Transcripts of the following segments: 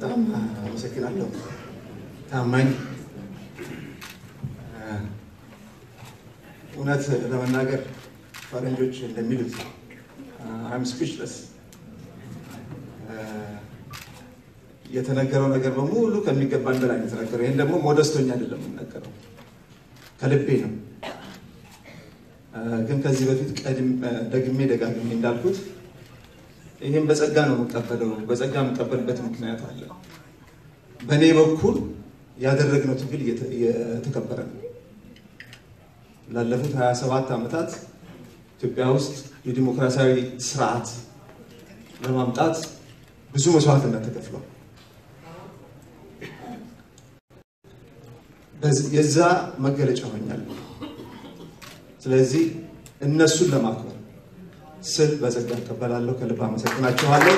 በጣም አመሰግናለሁ። ታማኝ እውነት ለመናገር ፈረንጆች እንደሚሉት አም ስፒችለስ የተነገረው ነገር በሙሉ ከሚገባን በላይ ነው የተነገረው። ይህን ደግሞ ሞደስቶኛ አይደለም የምናገረው ከልቤ ነው። ግን ከዚህ በፊት ደግሜ ደጋግሜ እንዳልኩት ይህም በጸጋ ነው የምቀበለው። በጸጋ የምቀበልበት ምክንያት አለ። በእኔ በኩል ያደረግነው ትግል እየተከበረ ነው። ላለፉት 27 ዓመታት ኢትዮጵያ ውስጥ የዲሞክራሲያዊ ስርዓት ለማምጣት ብዙ መስዋዕትነት ተከፍሏል። የዛ መገለጫ ሆኛለሁ። ስለዚህ እነሱን ለማክበር ስል በጸጋ እቀበላለሁ። ከልብ አመሰግናችኋለሁ።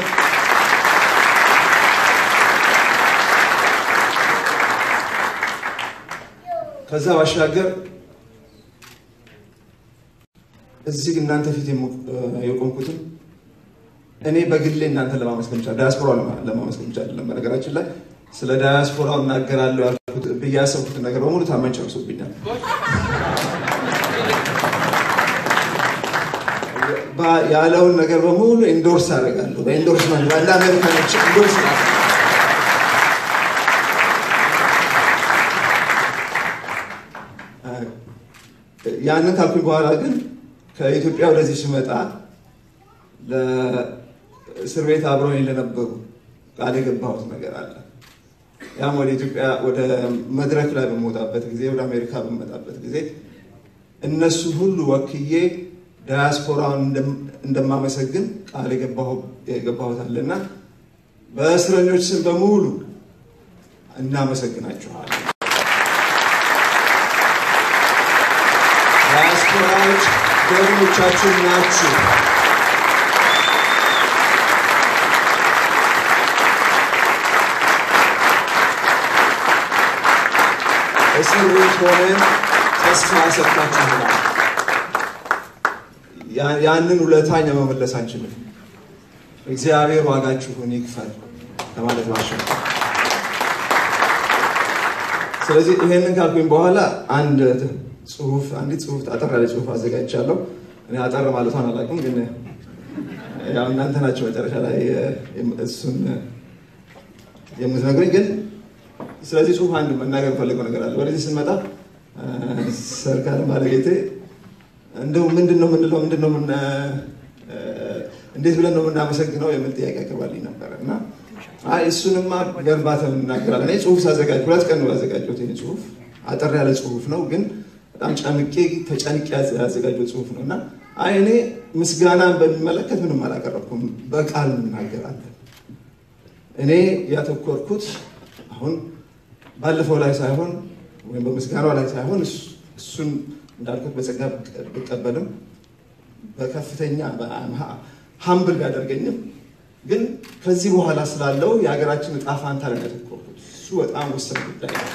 ከዛ ባሻገር እዚህ እናንተ ፊት የቆምኩትም እኔ በግሌ እናንተን ለማመስገን ብቻ ዳያስፖራ ለማመስገን ብቻ አይደለም። በነገራችን ላይ ስለ ዳያስፖራው እናገራለሁ ያልኩት ብዬ ያሰብኩትን ነገር በሙሉ ታማኝ ጨርሶብኛል። ያለውን ነገር በሙሉ ኢንዶርስ አደርጋለሁ። በኢንዶርስመንት ባለ አሜሪካኖች ኢንዶርስ ያንን ካልኩኝ በኋላ ግን ከኢትዮጵያ ወደዚህ ስመጣ ለእስር ቤት አብረውኝ ለነበሩ ቃል የገባሁት ነገር አለ። ያም ወደ ኢትዮጵያ ወደ መድረክ ላይ በምወጣበት ጊዜ ወደ አሜሪካ በምመጣበት ጊዜ እነሱን ሁሉ ወክዬ ዳያስፖራውን እንደማመሰግን ቃል የገባሁት አለና በእስረኞች ስም በሙሉ እናመሰግናችኋለን። ዳያስፖራዎች ጀግኖቻችን ናችሁ። እስር ቤት ሆነን ተስፋ ሰጥታችሁናል። ያንን ውለታኛ መመለስ አንችልም። እግዚአብሔር ዋጋችሁን ይክፈል ለማለት ማሸ ስለዚህ ይሄንን ካልኩኝ በኋላ አንድ ጽሁፍ አንዲት ጽሁፍ አጠር ያለ ጽሁፍ አዘጋጅቻለሁ። እኔ አጠር ማለቷን አላውቅም፣ ግን ያው እናንተ ናቸው መጨረሻ ላይ እሱን የምትነግሩኝ። ግን ስለዚህ ጽሁፍ አንድ መናገር የምፈልገው ነገር አለ። ወደዚህ ስንመጣ ሰርካለ ባለቤቴ እንደው ምንድን ነው የምንለው ምንድን ነው እንዴት ብለን ነው የምናመሰግነው የሚል ጥያቄ አቅርባልኝ ነበረ እና አይ እሱንማ ገንባት እናገራለን። እኔ ጽሁፍ ሳዘጋጅ ሁለት ቀን ነው ያዘጋጀሁት። ይህ ጽሁፍ አጠር ያለ ጽሁፍ ነው፣ ግን በጣም ጨምቄ ተጨንቄ ያዘጋጀው ጽሁፍ ነው እና አይ እኔ ምስጋናን በሚመለከት ምንም አላቀረብኩም፣ በቃል እናገራለን። እኔ ያተኮርኩት አሁን ባለፈው ላይ ሳይሆን ወይም በምስጋናው ላይ ሳይሆን እሱን እንዳልኩት በጸጋ ብቀበልም በከፍተኛ ሀምብል ቢያደርገኝም ግን ከዚህ በኋላ ስላለው የሀገራችን እጣ ፋንታ ላይ ያተኮርኩት እሱ በጣም ወሳኝ ጉዳይ ነው።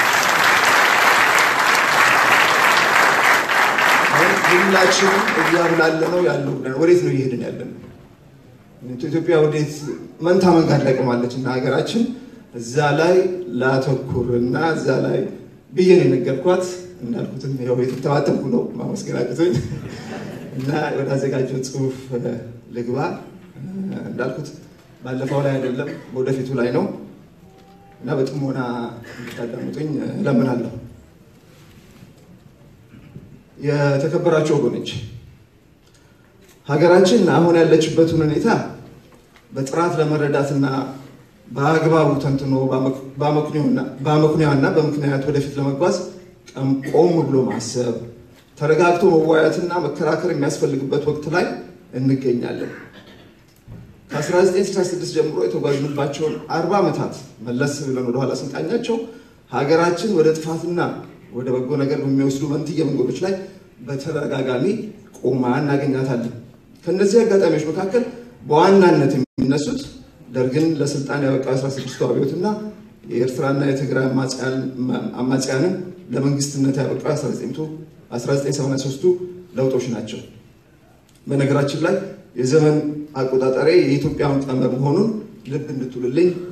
ሁላችንም እያብላለ ነው ያለው ብለን ወዴት ነው እየሄድን ያለ ነው? ኢትዮጵያ ወዴት መንታ መንጋድ ላይ ቆማለች እና ሀገራችን እዛ ላይ ላተኩር እና እዛ ላይ ብዬ ነው የነገርኳት። እንዳልኩትም ያው የተተባተብኩ ነው ማመስገን አቅቶኝ እና ወደ አዘጋጀው ጽሁፍ ልግባ። እንዳልኩት ባለፈው ላይ አይደለም ወደፊቱ ላይ ነው እና በጥሞና እንድታዳምጡኝ እለምናለሁ። የተከበራቸው ወገኖች ሀገራችን አሁን ያለችበትን ሁኔታ በጥራት ለመረዳትና በአግባቡ ተንትኖ በአመክንያና በምክንያት ወደፊት ለመጓዝ ቆም ብሎ ማሰብ ተረጋግቶ መዋያትና መከራከር የሚያስፈልግበት ወቅት ላይ እንገኛለን። ከ1966 ጀምሮ የተጓዝንባቸውን አርባ ዓመታት መለስ ብለን ወደኋላ ስንቃኛቸው ሀገራችን ወደ ጥፋትና ወደ በጎ ነገር በሚወስዱ መንትየ መንገዶች ላይ በተደጋጋሚ ቆማ እናገኛታለን። ከእነዚህ አጋጣሚዎች መካከል በዋናነት የሚነሱት ደርግን ለስልጣን ያበቃው 16ቱ አብዮትና የኤርትራና የትግራይ አማጽያንን ለመንግስትነት ያበቃው 1983ቱ ለውጦች ናቸው። በነገራችን ላይ የዘመን አቆጣጠሬ የኢትዮጵያን ቀመር መሆኑን ልብ እንድትውልልኝ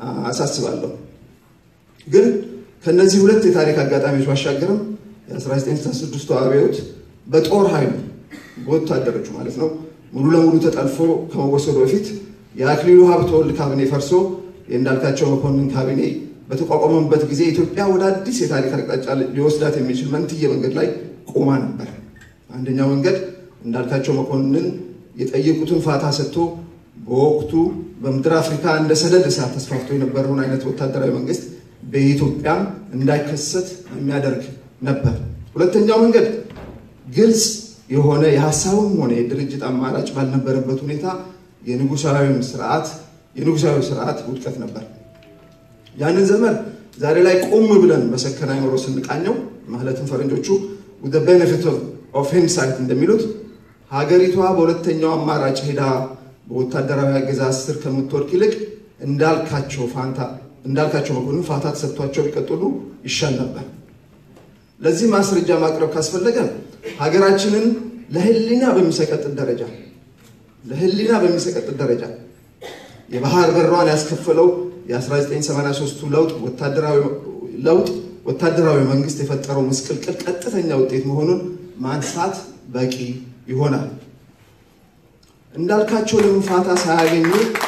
አሳስባለሁ። ግን ከነዚህ ሁለት የታሪክ አጋጣሚዎች ባሻገርም የ1966 አብዮት በጦር ኃይሉ በወታደሮቹ ማለት ነው ሙሉ ለሙሉ ተጠልፎ ከመወሰዱ በፊት የአክሊሉ ሀብተወልድ ካቢኔ ፈርሶ የእንዳልካቸው መኮንን ካቢኔ በተቋቋመበት ጊዜ ኢትዮጵያ ወደ አዲስ የታሪክ አቅጣጫ ሊወስዳት የሚችል መንትዬ መንገድ ላይ ቆማ ነበር። አንደኛው መንገድ እንዳልካቸው መኮንን የጠየቁትን ፋታ ሰጥቶ በወቅቱ በምድር አፍሪካ እንደ ሰደድ እሳት ተስፋፍቶ የነበረውን አይነት ወታደራዊ መንግስት በኢትዮጵያም እንዳይከሰት የሚያደርግ ነበር። ሁለተኛው መንገድ ግልጽ የሆነ የሀሳብም ሆነ የድርጅት አማራጭ ባልነበረበት ሁኔታ የንጉሳዊውን ስርዓት የንጉሳዊ ስርዓት ውድቀት ነበር። ያንን ዘመን ዛሬ ላይ ቆም ብለን በሰከነ አይምሮ ስንቃኘው ማለትም ፈረንጆቹ with the benefit of hindsight እንደሚሉት ሀገሪቷ በሁለተኛው አማራጭ ሄዳ በወታደራዊ አገዛዝ ስር ከምትወድቅ ይልቅ እንዳልካቸው ፋንታ እንዳልካቸው መኮንን ፋታ ተሰጥቷቸው ቢቀጥሉ ይሻል ነበር። ለዚህ ማስረጃ ማቅረብ ካስፈለገ ሀገራችንን ለህሊና በሚሰቀጥጥ ደረጃ ለህሊና በሚሰቀጥጥ ደረጃ የባህር በሯን ያስከፈለው የ1983ቱ ለውጥ ወታደራዊ ለውጥ ወታደራዊ መንግስት የፈጠረው ምስቅልቅል ቀጥተኛ ውጤት መሆኑን ማንሳት በቂ ይሆናል። እንዳልካቸው ለምን ፋታ ሳያገኙ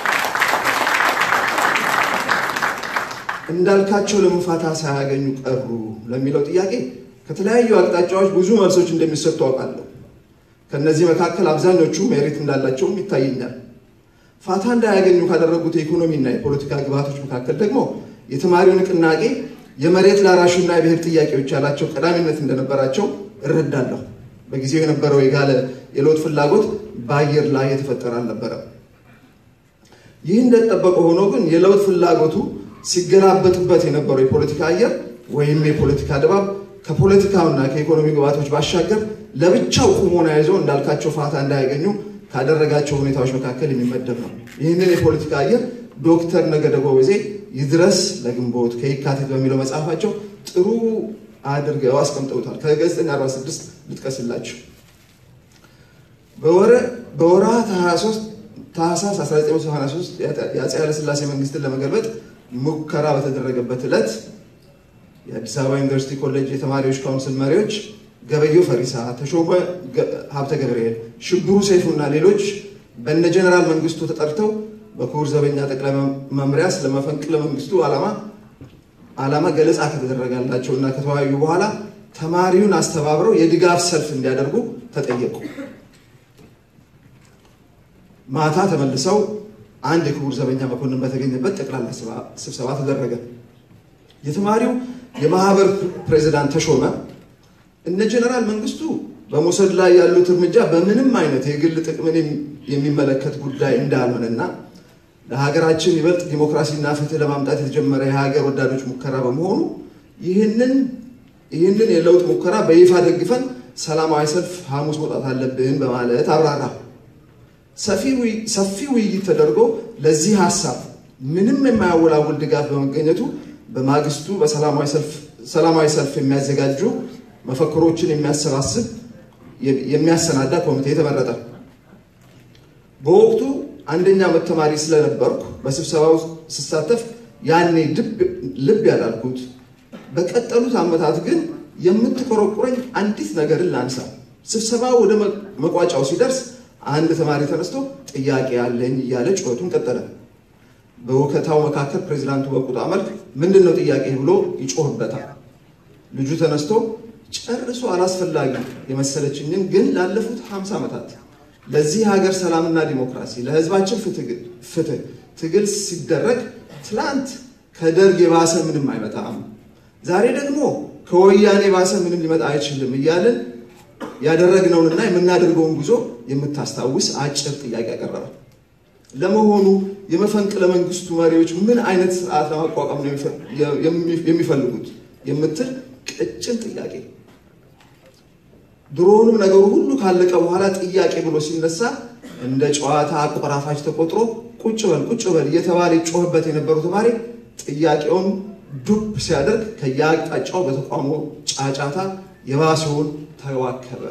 እንዳልካቸው ለምን ፋታ ሳያገኙ ቀሩ ለሚለው ጥያቄ ከተለያዩ አቅጣጫዎች ብዙ መልሶች እንደሚሰጡ አውቃለሁ። ከእነዚህ መካከል አብዛኞቹ ሜሪት እንዳላቸውም ይታየኛል። ፋታ እንዳያገኙ ካደረጉት የኢኮኖሚና የፖለቲካ ግብዓቶች መካከል ደግሞ የተማሪው ንቅናቄ የመሬት ላራሹና የብሔር ጥያቄዎች ያላቸው ቀዳሚነት እንደነበራቸው እረዳለሁ። በጊዜው የነበረው የጋለ የለውጥ ፍላጎት በአየር ላይ የተፈጠረ አልነበረም። ይህ እንደተጠበቀ ሆኖ ግን የለውጥ ፍላጎቱ ሲገላበጥበት የነበረው የፖለቲካ አየር ወይም የፖለቲካ ድባብ ከፖለቲካውና ከኢኮኖሚ ግብዓቶች ባሻገር ለብቻው ቁሞና ይዞ እንዳልካቸው ፋታ እንዳያገኙ ካደረጋቸው ሁኔታዎች መካከል የሚመደብ ነው። ይህንን የፖለቲካ አየር ዶክተር ነገደ ጎበዜ ይድረስ ለግንቦት ከየካቲት በሚለው መጽሐፋቸው ጥሩ አድርገው አስቀምጠውታል። ከገጽ 46 ልጥቀስላችሁ። በወርሃ ታህሳስ 1983 የአፄ ኃይለሥላሴ መንግስትን ለመገልበጥ ሙከራ በተደረገበት ዕለት የአዲስ አበባ ዩኒቨርሲቲ ኮሌጅ የተማሪዎች ካውንስል መሪዎች ገበየው ፈሪሳ፣ ተሾመ ሀብተ ገብርኤል፣ ሽብሩ ሰይፉና ሌሎች በነ ጀነራል መንግስቱ ተጠርተው በክቡር ዘበኛ ጠቅላይ መምሪያ ስለ መፈንቅለ መንግስቱ ዓላማ ዓላማ ገለጻ ከተደረጋላቸው እና ከተወያዩ በኋላ ተማሪውን አስተባብረው የድጋፍ ሰልፍ እንዲያደርጉ ተጠየቁ። ማታ ተመልሰው አንድ የክቡር ዘበኛ መኮንን በተገኘበት ጠቅላላ ስብሰባ ተደረገ። የተማሪው የማህበር ፕሬዚዳንት ተሾመ እነ ጀነራል መንግስቱ በመውሰድ ላይ ያሉት እርምጃ በምንም አይነት የግል ጥቅምን የሚመለከት ጉዳይ እንዳልሆነና ለሀገራችን ይበልጥ ዲሞክራሲና ፍትህ ለማምጣት የተጀመረ የሀገር ወዳዶች ሙከራ በመሆኑ ይህንን ይህንን የለውጥ ሙከራ በይፋ ደግፈን ሰላማዊ ሰልፍ ሐሙስ መውጣት አለብን በማለት አብራራ። ሰፊ ውይይት ተደርጎ ለዚህ ሀሳብ ምንም የማያወላውል ድጋፍ በመገኘቱ በማግስቱ በሰላማዊ ሰልፍ የሚያዘጋጁ መፈክሮችን የሚያሰባስብ የሚያሰናዳ ኮሚቴ ተመረጠ። በወቅቱ አንደኛ ዓመት ተማሪ ስለነበርኩ በስብሰባው ስሳተፍ ያኔ ልብ ያላልኩት በቀጠሉት ዓመታት ግን የምትቆረቁረኝ አንዲት ነገርን ላንሳ። ስብሰባ ወደ መቋጫው ሲደርስ አንድ ተማሪ ተነስቶ ጥያቄ ያለኝ እያለ ጩኸቱን ቀጠለ። በውከታው መካከል ፕሬዚዳንቱ በቁጣ መልክ ምንድን ነው ጥያቄ ብሎ ይጮህበታል። ልጁ ተነስቶ ጨርሶ አላስፈላጊ የመሰለችኝን ግን ላለፉት 50 ዓመታት ለዚህ ሀገር ሰላምና ዲሞክራሲ ለሕዝባችን ፍትህ ትግል ሲደረግ ትላንት ከደርግ የባሰ ምንም አይመጣም፣ ዛሬ ደግሞ ከወያኔ የባሰ ምንም ሊመጣ አይችልም እያልን ያደረግነውንና የምናደርገውን ጉዞ የምታስታውስ አጭር ጥያቄ ያቀረበ። ለመሆኑ የመፈንቅለ መንግስቱ መሪዎች ምን አይነት ስርዓት ለማቋቋም ነው የሚፈልጉት የምትል ቀጭን ጥያቄ። ድሮውንም ነገሩ ሁሉ ካለቀ በኋላ ጥያቄ ብሎ ሲነሳ እንደ ጨዋታ አቆራፋች ተቆጥሮ ቁጭ በል ቁጭ በል እየተባለ ይጮህበት የነበረው ተማሪ ጥያቄውን ዱብ ሲያደርግ ከየአቅጣጫው በተቋሙ ጫጫታ የባሰውን ተዋከበ።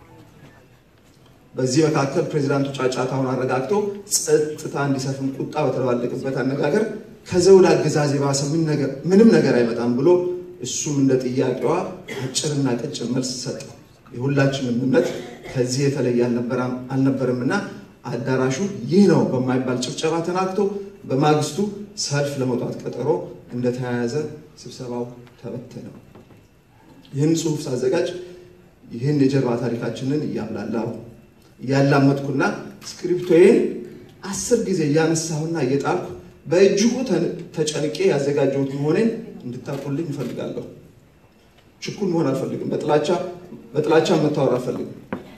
በዚህ መካከል ፕሬዚዳንቱ ጫጫታውን አረጋግቶ ጸጥታ እንዲሰፍን ቁጣ በተባለቅበት አነጋገር ከዘውድ አገዛዝ የባሰ ምንም ነገር አይመጣም ብሎ እሱም እንደ ጥያቄዋ አጭርና ቀጭን መልስ ሰጠ። የሁላችንም እምነት ከዚህ የተለየ አልነበርምና አዳራሹ ይህ ነው በማይባል ጭብጨባ ተናግቶ በማግስቱ ሰልፍ ለመውጣት ቀጠሮ እንደተያያዘ ስብሰባው ተበተነ። ይህን ጽሑፍ ሳዘጋጅ ይህን የጀርባ ታሪካችንን እያብላላው እያላመጥኩና ስክሪፕቶዬን አስር ጊዜ እያነሳሁና እየጣልኩ በእጅጉ ተጨንቄ ያዘጋጀሁት መሆኔን እንድታውቁልኝ እፈልጋለሁ። ችኩል መሆን አልፈልግም። በጥላቻ መታወር አልፈልግም።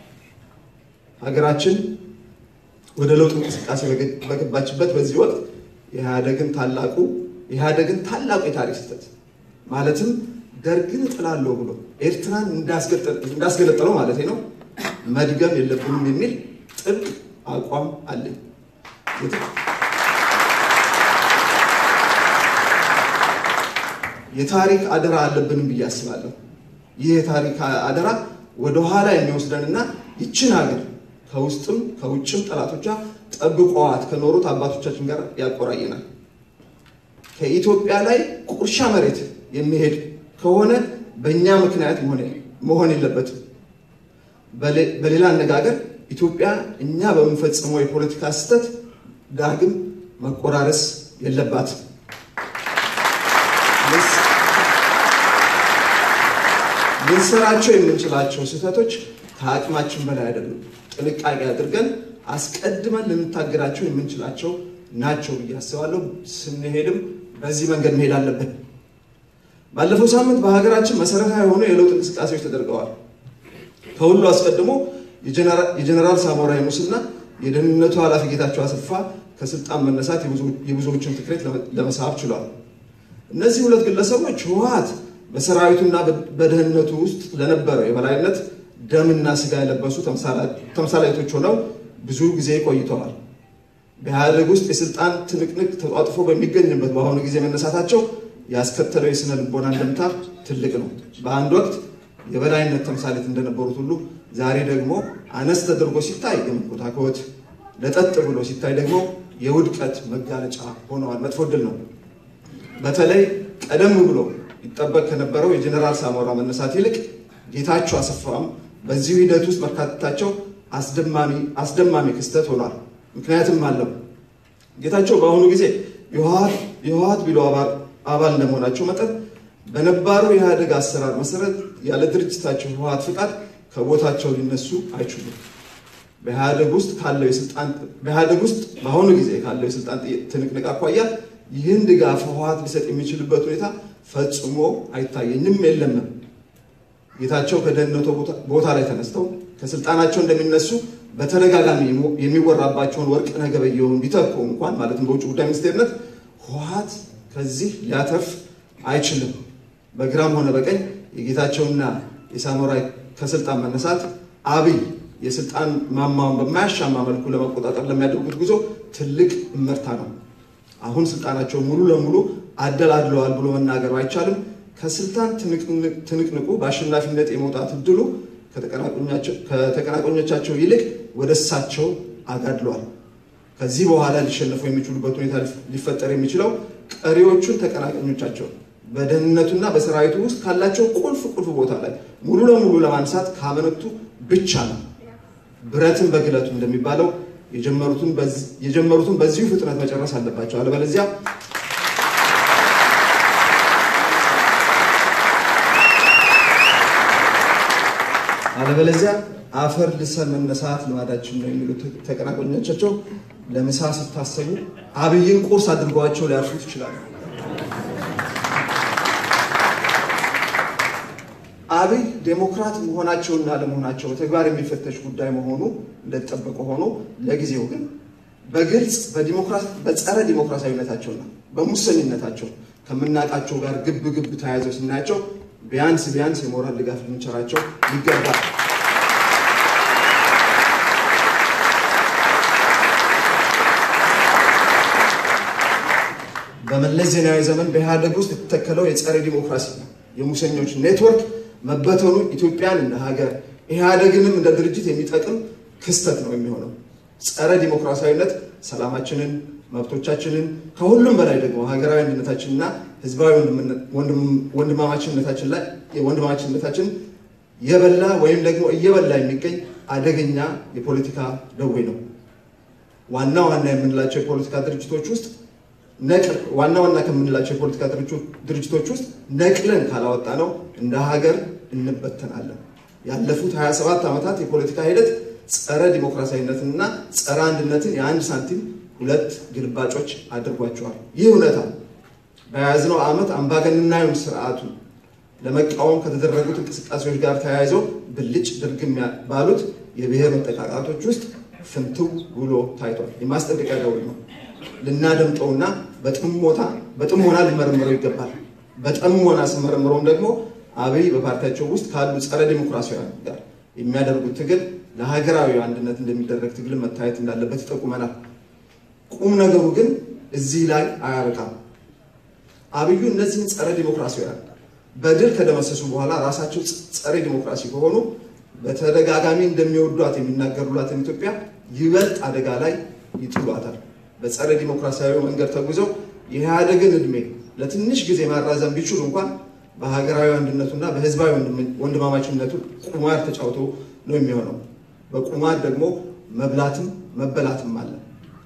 ሀገራችን ወደ ለውጥ እንቅስቃሴ በገባችበት በዚህ ወቅት የኢህአደግን ታላቁ የኢህአደግን ታላቁ የታሪክ ስህተት ማለትም ደርግን እጥላለሁ ብሎ ኤርትራን እንዳስገለጠለው ማለት ነው መድገም የለብንም የሚል ጥብቅ አቋም አለኝ። የታሪክ አደራ አለብንም ብዬ አስባለሁ። ይህ የታሪክ አደራ ወደኋላ የሚወስደንና ይችን ሀገር ከውስጥም ከውጭም ጠላቶቿ ጠብቀዋት ከኖሩት አባቶቻችን ጋር ያቆራየናል። ከኢትዮጵያ ላይ ቁርሻ መሬት የሚሄድ ከሆነ በእኛ ምክንያት መሆን የለበትም። በሌላ አነጋገር ኢትዮጵያ እኛ በምንፈጽመው የፖለቲካ ስህተት ዳግም መቆራረስ የለባትም። ልንሰራቸው የምንችላቸው ስህተቶች ከአቅማችን በላይ አይደሉም። ጥንቃቄ አድርገን አስቀድመን ልንታገዳቸው የምንችላቸው ናቸው ብዬ አስባለሁ። ስንሄድም በዚህ መንገድ መሄድ አለብን። ባለፈው ሳምንት በሀገራችን መሰረታዊ የሆኑ የለውጥ እንቅስቃሴዎች ተደርገዋል። ከሁሉ አስቀድሞ የጀኔራል ሳሞራ የኑስና የደህንነቱ ኃላፊ ጌታቸው አሰፋ ከስልጣን መነሳት የብዙዎችን ትኩረት ለመሳብ ችሏል። እነዚህ ሁለት ግለሰቦች ህወሓት በሰራዊቱና በደህንነቱ ውስጥ ለነበረው የበላይነት ደምና ስጋ የለበሱ ተምሳሌቶች ሆነው ብዙ ጊዜ ቆይተዋል። በኢህአደግ ውስጥ የስልጣን ትንቅንቅ ተጧጥፎ በሚገኝበት በአሁኑ ጊዜ መነሳታቸው ያስከተለው የስነ ልቦና እንደምታ ትልቅ ነው። በአንድ ወቅት የበላይነት ተምሳሌት እንደነበሩት ሁሉ ዛሬ ደግሞ አነስ ተደርጎ ሲታይ የመኮታኮት ለጠጥ ብሎ ሲታይ ደግሞ የውድቀት መጋለጫ ሆነዋል። መጥፎ ድል ነው። በተለይ ቀደም ብሎ ይጠበቅ ከነበረው የጀኔራል ሳሞራ መነሳት ይልቅ ጌታቸው አሰፋም በዚሁ ሂደት ውስጥ መካተታቸው አስደማሚ ክስተት ሆኗል። ምክንያትም አለው። ጌታቸው በአሁኑ ጊዜ የህወሓት ቢሎ አባል እንደመሆናቸው መጠን በነባሩ የኢህአደግ አሰራር መሰረት ያለ ድርጅታቸው ህወሓት ፍቃድ ከቦታቸው ሊነሱ አይችሉም። በኢህአደግ ውስጥ ካለው የስልጣን በኢህአደግ ውስጥ በአሁኑ ጊዜ ካለው የስልጣን ትንቅንቅ አኳያ ይህን ድጋፍ ህወሓት ሊሰጥ የሚችልበት ሁኔታ ፈጽሞ አይታየኝም፣ የለምም። ጌታቸው ከደህንነቱ ቦታ ላይ ተነስተው ከስልጣናቸው እንደሚነሱ በተደጋጋሚ የሚወራባቸውን ወርቅነህ ገበየሁን ቢተኩ እንኳን ማለትም በውጭ ጉዳይ ሚኒስቴርነት ህወሓት ከዚህ ሊያተርፍ አይችልም። በግራም ሆነ በቀኝ የጌታቸውና የሳሞራ ከስልጣን መነሳት አብይ የስልጣን ማማውን በማያሻማ መልኩ ለመቆጣጠር ለሚያደርጉት ጉዞ ትልቅ እመርታ ነው። አሁን ስልጣናቸውን ሙሉ ለሙሉ አደላድለዋል ብሎ መናገር አይቻልም። ከስልጣን ትንቅንቁ በአሸናፊነት የመውጣት እድሉ ከተቀናቃኞቻቸው ይልቅ ወደ እሳቸው አጋድለዋል። ከዚህ በኋላ ሊሸነፉ የሚችሉበት ሁኔታ ሊፈጠር የሚችለው ቀሪዎቹን ተቀናቃኞቻቸው በደህንነቱና በሰራዊቱ ውስጥ ካላቸው ቁልፍ ቁልፍ ቦታ ላይ ሙሉ ለሙሉ ለማንሳት ካመነቱ ብቻ ነው። ብረትን በግለቱ እንደሚባለው የጀመሩትን በዚሁ ፍጥነት መጨረስ አለባቸው። አለበለዚያ አለበለዚያ አፈር ልሰን መነሳት ልማዳችን ነው የሚሉት ተቀናቃኞቻቸው ለምሳ ስታሰቡ አብይን ቁርስ አድርገዋቸው ሊያርፉት ይችላሉ። አብይ ዴሞክራት መሆናቸውና ለመሆናቸው በተግባር የሚፈተሽ ጉዳይ መሆኑ እንደተጠበቀ ሆኖ ለጊዜው ግን በግልጽ በጸረ ዲሞክራሲያዊነታቸውና በሙሰኝነታቸው ከምናውቃቸው ጋር ግብ ግብ ተያይዘው ስናያቸው ቢያንስ ቢያንስ የሞራል ድጋፍ ልንቸራቸው ይገባል። በመለስ ዜናዊ ዘመን በኢህአደግ ውስጥ የተተከለው የጸረ ዲሞክራሲ የሙሰኞች ኔትወርክ መበተኑ ኢትዮጵያን እንደ ሀገር ኢህአደግንም እንደ ድርጅት የሚጠቅም ክስተት ነው የሚሆነው። ጸረ ዲሞክራሲያዊነት ሰላማችንን፣ መብቶቻችንን ከሁሉም በላይ ደግሞ ሀገራዊ አንድነታችንና ህዝባዊ ወንድማማችነታችን ላይ ወንድማማችነታችን የበላ ወይም ደግሞ እየበላ የሚገኝ አደገኛ የፖለቲካ ደዌ ነው። ዋና ዋና የምንላቸው የፖለቲካ ድርጅቶች ውስጥ ዋና ዋና ከምንላቸው የፖለቲካ ድርጅቶች ውስጥ ነቅለን ካላወጣ ነው እንደ ሀገር እንበተናለን። ያለፉት 27 ዓመታት የፖለቲካ ሂደት ጸረ ዲሞክራሲያዊነትንና ጸረ አንድነትን የአንድ ሳንቲም ሁለት ግልባጮች አድርጓቸዋል። ይህ እውነታ በያዝነው ዓመት አምባገነናዊውን ስርዓቱን ለመቃወም ከተደረጉት እንቅስቃሴዎች ጋር ተያይዘው ብልጭ ድርግም ባሉት የብሔር መጠቃቃቶች ውስጥ ፍንትው ብሎ ታይቷል። የማስጠንቀቂያ ደውል ነው። ልናደምጠውና በጥሞና ሊመረምረው ይገባል። በጥሞና ስመረምረውም ደግሞ አብይ በፓርቲያቸው ውስጥ ካሉ ጸረ ዲሞክራሲያውያን ጋር የሚያደርጉት ትግል ለሀገራዊ አንድነት እንደሚደረግ ትግል መታየት እንዳለበት ይጠቁመናል። ቁም ነገሩ ግን እዚህ ላይ አያበቃም። አብዩ እነዚህን ጸረ ዲሞክራሲያውያን በድል ከደመሰሱ በኋላ ራሳቸው ጸረ ዲሞክራሲ ከሆኑ በተደጋጋሚ እንደሚወዷት የሚናገሩላትን ኢትዮጵያ ይበልጥ አደጋ ላይ ይጥሏታል። በጸረ ዲሞክራሲያዊ መንገድ ተጉዘው የኢህአዴግን ዕድሜ ለትንሽ ጊዜ ማራዘም ቢችሉ እንኳን በሀገራዊ አንድነቱና በህዝባዊ ወንድማማችነቱ ቁማር ተጫውቶ ነው የሚሆነው። በቁማር ደግሞ መብላትም መበላትም አለ።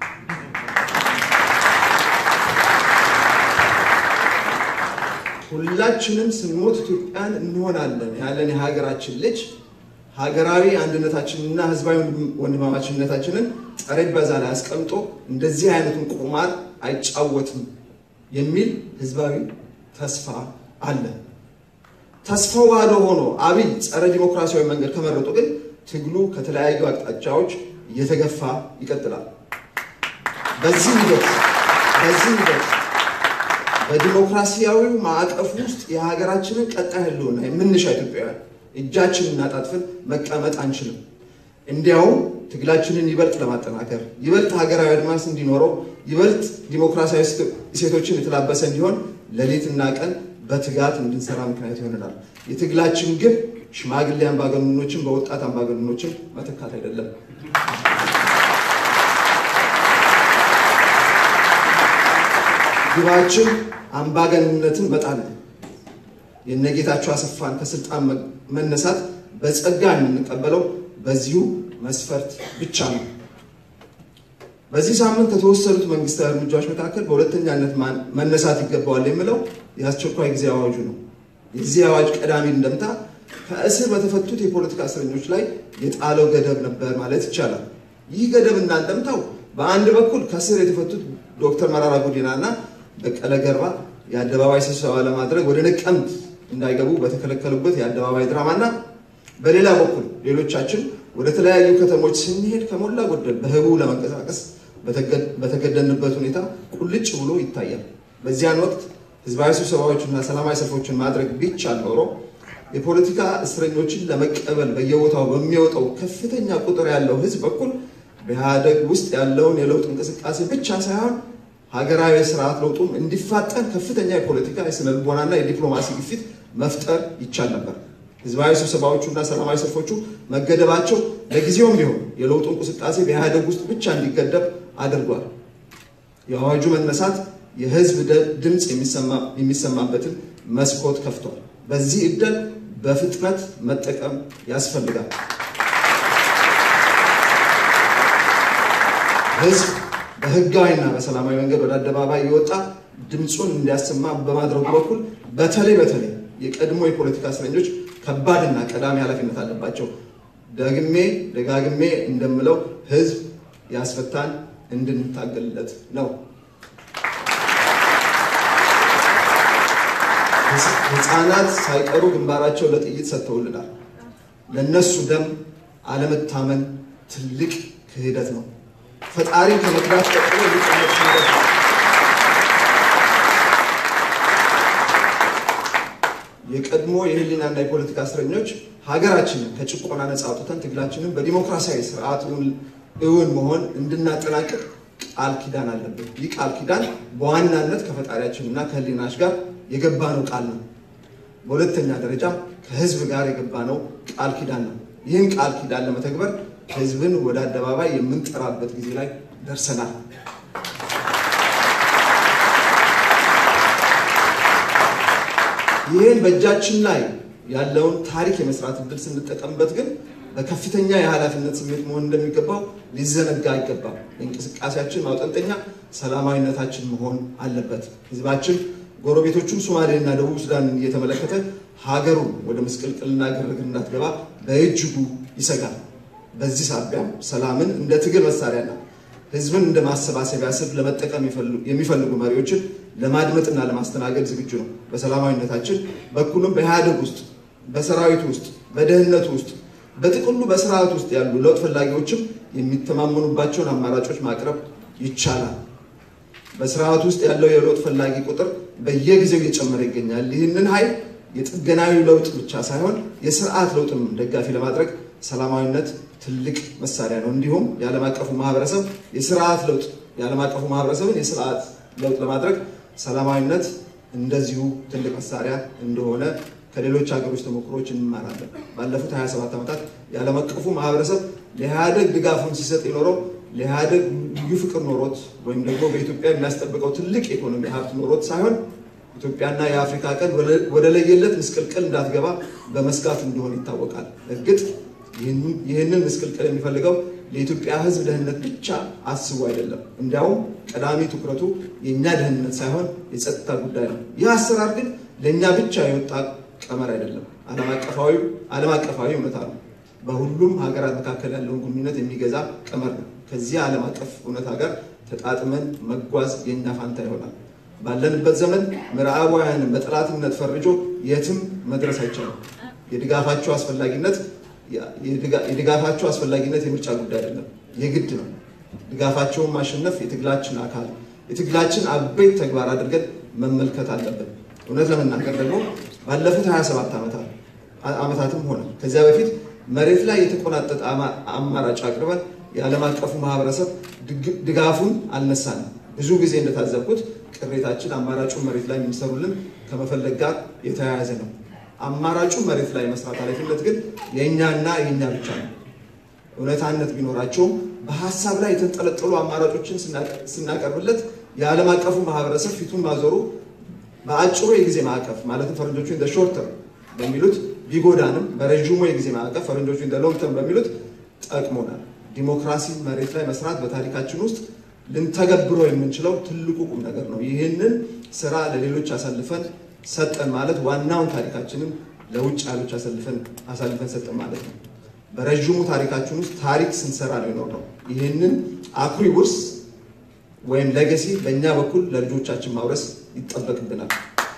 ሁላችንም ስንሞት ኢትዮጵያን እንሆናለን ያለን የሀገራችን ልጅ ሀገራዊ አንድነታችንና ህዝባዊ ወንድማማችነታችንን ጠረጴዛ ላይ አስቀምጦ እንደዚህ አይነቱን ቁማር አይጫወትም የሚል ህዝባዊ ተስፋ አለ። ተስፋው ባዶ ሆኖ አብይ ጸረ ዲሞክራሲያዊ መንገድ ከመረጡ ግን ትግሉ ከተለያዩ አቅጣጫዎች እየተገፋ ይቀጥላል። በዚህ ሂደት በዚህ ሂደት በዲሞክራሲያዊ ማዕቀፍ ውስጥ የሀገራችንን ቀጣይ ህልውና የምንሻ ኢትዮጵያውያን እጃችንን አጣጥፈን መቀመጥ አንችልም። እንዲያውም ትግላችንን ይበልጥ ለማጠናከር ይበልጥ ሀገራዊ አድማስ እንዲኖረው ይበልጥ ዲሞክራሲያዊ እሴቶችን የተላበሰ እንዲሆን ሌሊትና ቀን በትጋት እንድንሰራ ምክንያት ይሆነናል። የትግላችን ግብ ሽማግሌ አምባገነኖችን በወጣት አምባገነኖችን መተካት አይደለም። ግባችን አምባገነንነትን መጣል ነው። የነጌታቸው አሰፋን ከስልጣን መነሳት በጸጋ የምንቀበለው በዚሁ መስፈርት ብቻ ነው። በዚህ ሳምንት ከተወሰዱት መንግስታዊ እርምጃዎች መካከል በሁለተኛነት መነሳት ይገባዋል የምለው የአስቸኳይ ጊዜ አዋጁ ነው። የዚህ አዋጅ ቀዳሚ እንደምታ ከእስር በተፈቱት የፖለቲካ እስረኞች ላይ የጣለው ገደብ ነበር ማለት ይቻላል። ይህ ገደብ እና እንደምታው በአንድ በኩል ከእስር የተፈቱት ዶክተር መራራ ጉዲና እና በቀለ ገርባ የአደባባይ ስብሰባ ለማድረግ ወደ ነቀምት እንዳይገቡ በተከለከሉበት የአደባባይ ድራማና በሌላ በኩል ሌሎቻችን ወደ ተለያዩ ከተሞች ስንሄድ ከሞላ ጎደል በህቡ ለመንቀሳቀስ በተገደንበት ሁኔታ ቁልጭ ብሎ ይታያል። በዚያን ወቅት ህዝባዊ ስብሰባዎችና ሰላማዊ ሰልፎችን ማድረግ ቢቻል ኖሮ የፖለቲካ እስረኞችን ለመቀበል በየቦታው በሚወጣው ከፍተኛ ቁጥር ያለው ህዝብ በኩል በኢህአደግ ውስጥ ያለውን የለውጥ እንቅስቃሴ ብቻ ሳይሆን ሀገራዊ ስርዓት ለውጡም እንዲፋጠን ከፍተኛ የፖለቲካ የስነልቦናና የዲፕሎማሲ ግፊት መፍጠር ይቻል ነበር። ህዝባዊ ስብሰባዎቹና ሰላማዊ ሰልፎቹ መገደባቸው ለጊዜውም ቢሆን የለውጡ እንቅስቃሴ በኢህአደግ ውስጥ ብቻ እንዲገደብ አድርጓል። የአዋጁ መነሳት የህዝብ ድምፅ የሚሰማበትን መስኮት ከፍቷል። በዚህ እድል በፍጥነት መጠቀም ያስፈልጋል። ህዝብ በህጋዊና በሰላማዊ መንገድ ወደ አደባባይ የወጣ ድምፁን እንዲያሰማ በማድረጉ በኩል በተለይ በተለይ የቀድሞ የፖለቲካ እስረኞች ከባድና ቀዳሚ ኃላፊነት አለባቸው። ደግሜ ደጋግሜ እንደምለው ህዝብ ያስፈታን እንድንታገልለት ነው። ህፃናት ሳይቀሩ ግንባራቸው ለጥይት ሰጥተውልናል። ለነሱ ደም አለመታመን ትልቅ ክህደት ነው። ፈጣሪ ከመግባት ቀጥሎ ሊቀመጥ ክህደት ነው። የቀድሞ የህሊናና የፖለቲካ እስረኞች ሀገራችንን ከጭቆና ነፃ አውጥተን ትግላችንን በዲሞክራሲያዊ ስርዓት እውን መሆን እንድናጠናቅቅ ቃል ኪዳን አለብን። ይህ ቃል ኪዳን በዋናነት ከፈጣሪያችንና ከህሊናች ጋር የገባነው ቃል ነው። በሁለተኛ ደረጃ ከህዝብ ጋር የገባነው ቃል ኪዳን ነው። ይህን ቃል ኪዳን ለመተግበር ህዝብን ወደ አደባባይ የምንጠራበት ጊዜ ላይ ደርሰናል። ይህን በእጃችን ላይ ያለውን ታሪክ የመስራት እድል ስንጠቀምበት ግን በከፍተኛ የኃላፊነት ስሜት መሆን እንደሚገባው ሊዘነጋ አይገባም። የእንቅስቃሴያችን ማውጠንጠኛ ሰላማዊነታችን መሆን አለበት። ህዝባችን ጎረቤቶቹን ሶማሌና ደቡብ ሱዳንን እየተመለከተ ሀገሩን ወደ ምስቅልቅልና ግርግር እንዳትገባ በእጅጉ ይሰጋል። በዚህ ሳቢያም ሰላምን እንደ ትግል መሳሪያና ህዝብን እንደ ማሰባሰቢያ ስብ ለመጠቀም የሚፈልጉ መሪዎችን ለማድመጥና ለማስተናገድ ዝግጁ ነው። በሰላማዊነታችን በኩልም በኢህአዴግ ውስጥ፣ በሰራዊቱ ውስጥ፣ በደህንነቱ ውስጥ፣ በጥቅሉ በስርዓት ውስጥ ያሉ ለውጥ ፈላጊዎችም የሚተማመኑባቸውን አማራጮች ማቅረብ ይቻላል። በስርዓት ውስጥ ያለው የለውጥ ፈላጊ ቁጥር በየጊዜው እየጨመረ ይገኛል። ይህንን ኃይል የጥገናዊ ለውጥ ብቻ ሳይሆን የስርዓት ለውጥም ደጋፊ ለማድረግ ሰላማዊነት ትልቅ መሳሪያ ነው። እንዲሁም የዓለም አቀፉ ማህበረሰብ የስርዓት ለውጥ የዓለም አቀፉ ማህበረሰብን የስርዓት ለውጥ ለማድረግ ሰላማዊነት እንደዚሁ ትልቅ መሳሪያ እንደሆነ ከሌሎች ሀገሮች ተሞክሮች እንማራለን። ባለፉት 27 ዓመታት የዓለም አቀፉ ማህበረሰብ ለኢህአደግ ድጋፉን ሲሰጥ የኖረው ለኢህአደግ ልዩ ፍቅር ኖሮት ወይም ደግሞ በኢትዮጵያ የሚያስጠብቀው ትልቅ የኢኮኖሚ ሀብት ኖሮት ሳይሆን ኢትዮጵያና የአፍሪካ ቀንድ ወደ ለየለት ምስቅልቅል እንዳትገባ በመስጋት እንደሆነ ይታወቃል። እርግጥ ይህንን ምስቅልቅል የሚፈልገው ለኢትዮጵያ ሕዝብ ደህንነት ብቻ አስቡ አይደለም። እንዲያውም ቀዳሚ ትኩረቱ የእኛ ደህንነት ሳይሆን የጸጥታ ጉዳይ ነው። ይህ አሰራር ግን ለእኛ ብቻ የወጣ ቀመር አይደለም፣ ዓለም አቀፋዊ እውነታ ነው። በሁሉም ሀገራት መካከል ያለውን ግንኙነት የሚገዛ ቀመር ነው። ከዚህ ዓለም አቀፍ እውነታ ጋር ተጣጥመን መጓዝ የእኛ ፋንታ ይሆናል። ባለንበት ዘመን ምዕራባውያንን በጠላትነት ፈርጆ የትም መድረስ አይቻልም። የድጋፋቸው አስፈላጊነት የድጋፋቸው አስፈላጊነት የምርጫ ጉዳይ አይደለም፣ የግድ ነው። ድጋፋቸውን ማሸነፍ የትግላችን አካል የትግላችን አበይት ተግባር አድርገን መመልከት አለብን። እውነት ለመናገር ደግሞ ባለፉት 27 ዓመታትም ሆነ ከዚያ በፊት መሬት ላይ የተቆናጠጠ አማራጭ አቅርበን የዓለም አቀፉ ማህበረሰብ ድጋፉን አልነሳንም። ብዙ ጊዜ እንደታዘብኩት ቅሬታችን አማራጩን መሬት ላይ የሚሰሩልን ከመፈለግ ጋር የተያያዘ ነው። አማራጩን መሬት ላይ መስራት ኃላፊነት ግን የእኛና የእኛ ብቻ ነው። እውነታነት ቢኖራቸውም በሀሳብ ላይ የተንጠለጠሉ አማራጮችን ስናቀርብለት የዓለም አቀፉ ማህበረሰብ ፊቱን ማዞሩ በአጭሩ የጊዜ ማዕቀፍ ማለትም ፈረንጆቹ እንደ ሾርተር በሚሉት ቢጎዳንም በረዥሙ የጊዜ ማዕቀፍ ፈረንጆቹ እንደ ሎንግተርም በሚሉት ጠቅሞናል። ዲሞክራሲ መሬት ላይ መስራት በታሪካችን ውስጥ ልንተገብረው የምንችለው ትልቁ ቁም ነገር ነው። ይህንን ስራ ለሌሎች አሳልፈን ሰጠን ማለት ዋናውን ታሪካችንን ለውጭ ኃይሎች አሳልፈን አሳልፈን ሰጠን ማለት ነው። በረዥሙ ታሪካችን ውስጥ ታሪክ ስንሰራ ነው የኖርነው። ይህንን አኩሪ ውርስ ወይም ሌጋሲ በእኛ በኩል ለልጆቻችን ማውረስ ይጠበቅብናል።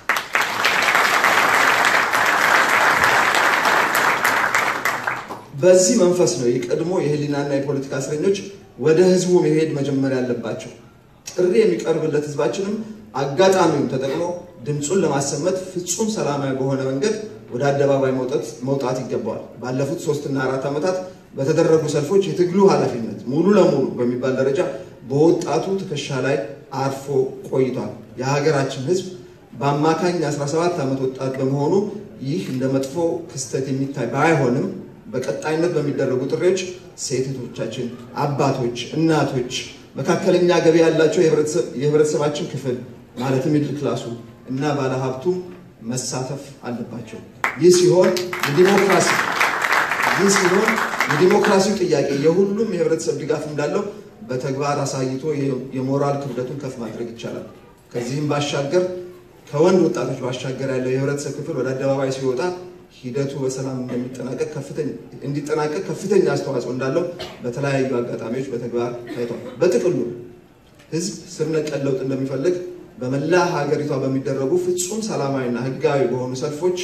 በዚህ መንፈስ ነው የቀድሞ የህሊናና የፖለቲካ እስረኞች ወደ ህዝቡ መሄድ መጀመር ያለባቸው። ጥሪ የሚቀርብለት ህዝባችንም አጋጣሚውን ተጠቅሞ ድምፁን ለማሰመት ፍጹም ሰላማዊ በሆነ መንገድ ወደ አደባባይ መውጣት ይገባዋል። ባለፉት ሶስትና አራት ዓመታት በተደረጉ ሰልፎች የትግሉ ኃላፊነት ሙሉ ለሙሉ በሚባል ደረጃ በወጣቱ ትከሻ ላይ አርፎ ቆይቷል። የሀገራችን ህዝብ በአማካኝ 17 ዓመት ወጣት በመሆኑ ይህ እንደ መጥፎ ክስተት የሚታይ ባይሆንም በቀጣይነት በሚደረጉ ጥሪዎች ሴቶቻችን፣ አባቶች፣ እናቶች፣ መካከለኛ ገቢ ያላቸው የህብረተሰባችን ክፍል ማለትም ሚድል ክላሱ እና ባለሀብቱም መሳተፍ አለባቸው። ይህ ሲሆን የዲሞክራሲ ይህ ሲሆን የዲሞክራሲው ጥያቄ የሁሉም የህብረተሰብ ድጋፍ እንዳለው በተግባር አሳይቶ የሞራል ክብደቱን ከፍ ማድረግ ይቻላል። ከዚህም ባሻገር ከወንድ ወጣቶች ባሻገር ያለው የህብረተሰብ ክፍል ወደ አደባባይ ሲወጣ ሂደቱ በሰላም እንዲጠናቀቅ ከፍተኛ አስተዋጽኦ እንዳለው በተለያዩ አጋጣሚዎች በተግባር ታይቷል። በጥቅሉ ህዝብ ስር ነቀል ለውጥ እንደሚፈልግ በመላ ሀገሪቷ በሚደረጉ ፍጹም ሰላማዊና ህጋዊ በሆኑ ሰልፎች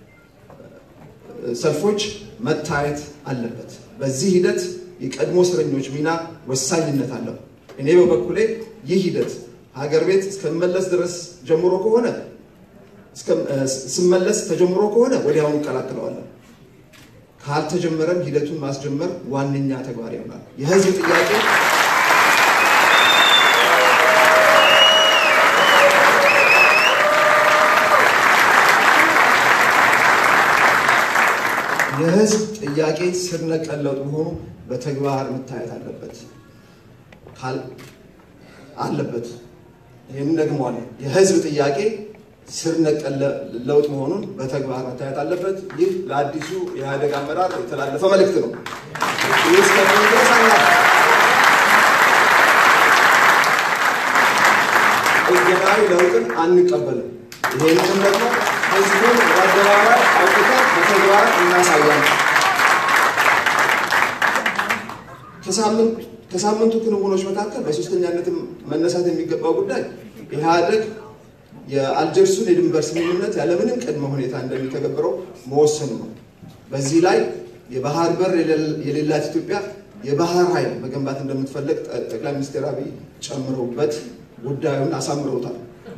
ሰልፎች መታየት አለበት። በዚህ ሂደት የቀድሞ እስረኞች ሚና ወሳኝነት አለው። እኔ በበኩሌ ይህ ሂደት ሀገር ቤት እስከመለስ ድረስ ጀምሮ ከሆነ ስመለስ ተጀምሮ ከሆነ ወዲያውኑ እቀላቅለዋለሁ። ካልተጀመረም ሂደቱን ማስጀመር ዋነኛ ተግባር ይሆናል። የህዝብ ጥያቄ የህዝብ ጥያቄ ስር ነቀል ለውጥ መሆኑ በተግባር መታየት አለበት አለበት። ይህንን ደግመዋለሁ። የህዝብ ጥያቄ ስር ነቀል ለውጥ መሆኑን በተግባር መታየት አለበት። ይህ ለአዲሱ የኢህአዴግ አመራር የተላለፈ መልእክት ነው። ይህ እስከሚሆን ድረስ ጥገናዊ ለውጥን አንቀበልም። ይህንንም ደግሞ ህዝቡን በአደባባይ አውጥተን በተግባር እናሳያለን። ከሳምንቱ ክንውኖች መካከል በሶስተኛነትም መነሳት የሚገባው ጉዳይ ኢህአዴግ የአልጀርሱን የድንበር ስምምነት ያለምንም ቅድመ ሁኔታ እንደሚተገብረው መወሰኑ ነው። በዚህ ላይ የባህር በር የሌላት ኢትዮጵያ የባህር ኃይል መገንባት እንደምትፈለግ ጠቅላይ ሚኒስትር አብይ ጨምረውበት ጉዳዩን አሳምረውታል።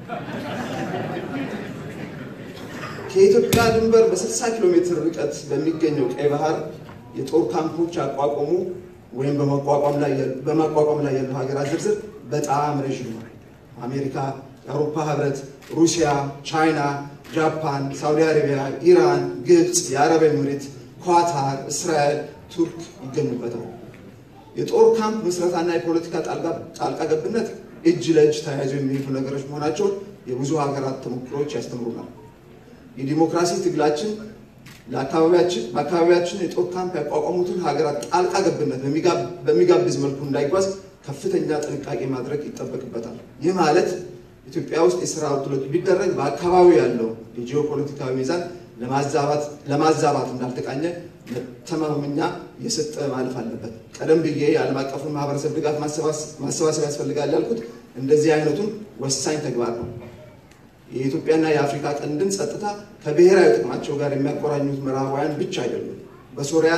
ከኢትዮጵያ ድንበር በ60 ኪሎ ሜትር ርቀት በሚገኘው ቀይ ባህር የጦር ካምፖች ያቋቋሙ ወይም በማቋቋም ላይ ያሉ ሀገራት ዝርዝር በጣም ረዥም ነው። አሜሪካ፣ የአውሮፓ ህብረት፣ ሩሲያ፣ ቻይና፣ ጃፓን፣ ሳውዲ አረቢያ፣ ኢራን፣ ግብፅ፣ የአረብ ኤምሬት፣ ኳታር፣ እስራኤል፣ ቱርክ ይገኙበታል። የጦር ካምፕ ምስረታና የፖለቲካ ጣልቃ ገብነት እጅ ለእጅ ተያይዘው የሚሄዱ ነገሮች መሆናቸውን የብዙ ሀገራት ተሞክሮች ያስተምሩናል። የዲሞክራሲ ትግላችን በአካባቢያችን የጦር ካምፕ ያቋቋሙትን ሀገራት ጣልቃ ገብነት በሚጋብዝ መልኩ እንዳይጓዝ ከፍተኛ ጥንቃቄ ማድረግ ይጠበቅበታል። ይህ ማለት ኢትዮጵያ ውስጥ የስራ ውድሎች ቢደረግ በአካባቢው ያለው የጂኦፖለቲካዊ ሚዛን ለማዛባት እንዳልተቃኘ መተማመኛ እየሰጠ ማለፍ አለበት። ቀደም ብዬ የዓለም አቀፉን ማህበረሰብ ድጋፍ ማሰባሰብ ያስፈልጋል ያልኩት እንደዚህ አይነቱን ወሳኝ ተግባር ነው። የኢትዮጵያና የአፍሪካ ቀንድን ጸጥታ ከብሔራዊ ጥቅማቸው ጋር የሚያቆራኙት ምዕራባውያን ብቻ አይደሉም። በሶሪያ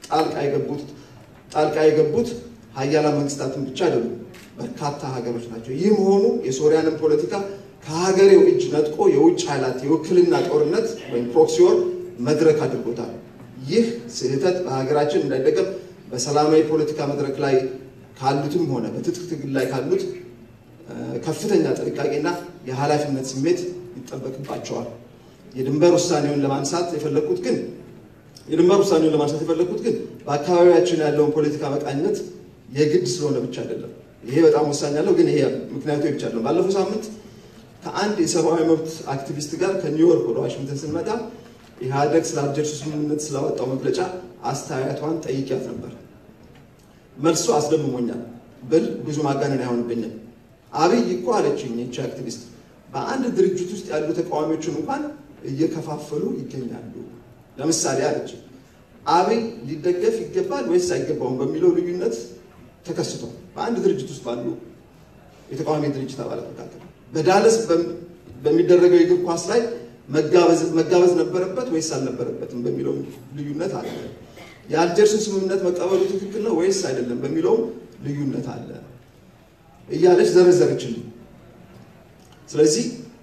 ጣልቃ የገቡት ሀያላን መንግስታትን ብቻ አይደሉም፣ በርካታ ሀገሮች ናቸው። ይህ መሆኑ የሶሪያንን ፖለቲካ ከሀገሬው እጅ ነጥቆ የውጭ ኃይላት የውክልና ጦርነት ወይም ፕሮክሲዮር መድረክ አድርጎታል። ይህ ስህተት በሀገራችን እንዳይደገም በሰላማዊ ፖለቲካ መድረክ ላይ ካሉትም ሆነ በትጥቅ ትግል ላይ ካሉት ከፍተኛ ጥንቃቄና የኃላፊነት ስሜት ይጠበቅባቸዋል። የድንበር ውሳኔውን ለማንሳት የፈለግኩት ግን የድንበር ውሳኔውን ለማንሳት የፈለግኩት ግን በአካባቢያችን ያለውን ፖለቲካ መቃኘት የግድ ስለሆነ ብቻ አይደለም። ይሄ በጣም ወሳኝ ያለው ግን ይሄ ምክንያቱ ብቻ አይደለም። ባለፈው ሳምንት ከአንድ የሰብአዊ መብት አክቲቪስት ጋር ከኒውዮርክ ወደ ዋሽንግተን ስንመጣ ኢህአዴግ ስለ አልጀርሱ ስምምነት ስላወጣው መግለጫ አስተያየቷን ጠይቂያት ነበር። መልሶ አስደምሞኛል ብል ብዙ ማጋነን አይሆንብኝም። አብይ እኮ አለችኝ ይቺ አክቲቪስት በአንድ ድርጅት ውስጥ ያሉ ተቃዋሚዎችን እንኳን እየከፋፈሉ ይገኛሉ። ለምሳሌ አለች አብይ ሊደገፍ ይገባል ወይስ አይገባውም በሚለው ልዩነት ተከስቷል። በአንድ ድርጅት ውስጥ ባሉ የተቃዋሚ ድርጅት አባላት መካከል በዳለስ በሚደረገው የእግር ኳስ ላይ መጋበዝ ነበረበት ወይስ አልነበረበትም በሚለው ልዩነት አለ። የአልጀርሱን ስምምነት መቀበሉ ትክክል ነው ወይስ አይደለም በሚለውም ልዩነት አለ እያለች ዘረዘረችልኝ። ስለዚህ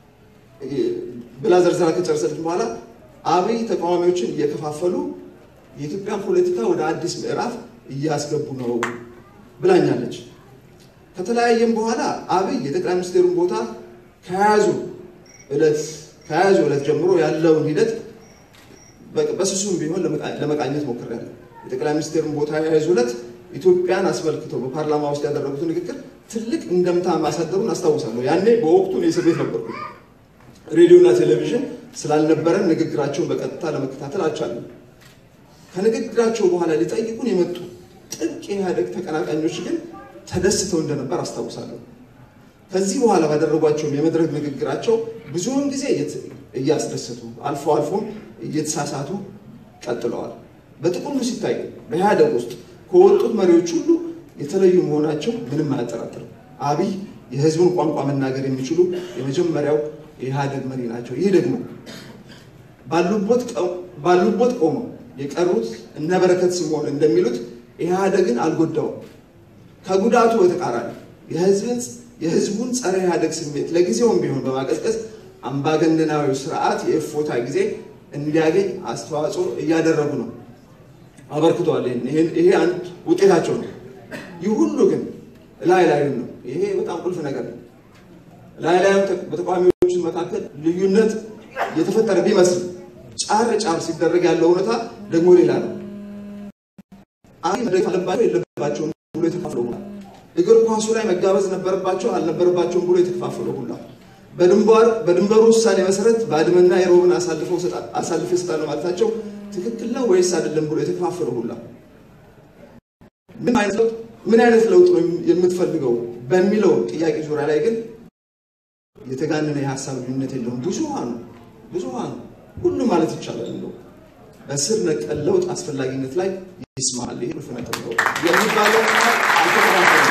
ብላ ዘርዘራ ከጨረሰች በኋላ አብይ ተቃዋሚዎችን እየከፋፈሉ የኢትዮጵያን ፖለቲካ ወደ አዲስ ምዕራፍ እያስገቡ ነው ብላኛለች። ከተለያየም በኋላ አብይ የጠቅላይ ሚኒስትሩን ቦታ ከያዙ ዕለት ከያዙ ዕለት ጀምሮ ያለውን ሂደት በስሱም ቢሆን ለመቃኘት ሞክሬያለሁ። የጠቅላይ ሚኒስትሩን ቦታ የያዙ ዕለት ኢትዮጵያን አስመልክተው በፓርላማ ውስጥ ያደረጉትን ንግግር ትልቅ እንደምታ ማሳደሩን አስታውሳለሁ። ያኔ በወቅቱ የእስር ቤት ነበርኩ። ሬዲዮና ቴሌቪዥን ስላልነበረን ንግግራቸውን በቀጥታ ለመከታተል አልቻለም። ከንግግራቸው በኋላ ሊጠይቁን የመጡ ጥብቅ የኢህአዴግ ተቀናቃኞች ግን ተደስተው እንደነበር አስታውሳለሁ። ከዚህ በኋላ ባደረጓቸውም የመድረክ ንግግራቸው ብዙውን ጊዜ እያስደሰቱ አልፎ አልፎም እየተሳሳቱ ቀጥለዋል። በጥቅሉ ሲታይ በኢህአዴግ ውስጥ ከወጡት መሪዎች ሁሉ የተለዩ መሆናቸው ምንም አያጠራጥርም። አብይ የህዝቡን ቋንቋ መናገር የሚችሉ የመጀመሪያው የኢህአዴግ መሪ ናቸው። ይህ ደግሞ ባሉበት ቆመው የቀሩት እነ በረከት ስምኦን እንደሚሉት ኢህአዴግን አልጎዳውም። ከጉዳቱ በተቃራኒ የህዝቡን ጸረ ኢህአዴግ ስሜት ለጊዜውም ቢሆን በማቀዝቀዝ አምባገነናዊ ስርዓት የእፎታ ጊዜ እንዲያገኝ አስተዋጽኦ እያደረጉ ነው፣ አበርክተዋል። ይሄ አንድ ውጤታቸው ነው። ይህ ሁሉ ግን ላይ ላዩን ነው። ይሄ በጣም ቁልፍ ነገር ነው። ላይ ላዩ በተቃዋሚዎች መካከል ልዩነት የተፈጠረ ቢመስል ጫር ጫር ሲደረግ ያለው እውነታ ደግሞ ሌላ ነው። አይ መደገፍ አለባቸው የለባቸውም ብሎ የተከፋፈለው ሁላ እግር ኳሱ ላይ መጋበዝ ነበረባቸው አልነበረባቸውም ብሎ የተከፋፈለው ሁላ በድንበሩ ውሳኔ መሰረት ባድመና የሮብን አሳልፈው ይሰጣሉ ማለታቸው ትክክል ነው ወይስ አይደለም ብሎ የተከፋፈለው ሁላ ምን አይነት ለውጥ ነው የምትፈልገው በሚለው ጥያቄ ዙሪያ ላይ ግን የተጋነነ የሀሳብ ልዩነት የለውም። ብዙሃኑ ብዙሃኑ ሁሉም ማለት ይቻላል እንደው በስር ነቀል ለውጥ አስፈላጊነት ላይ ይስማል። ይሄ ቁልፍ ነጥብ ነው የሚባለው አልተከፋፈለም።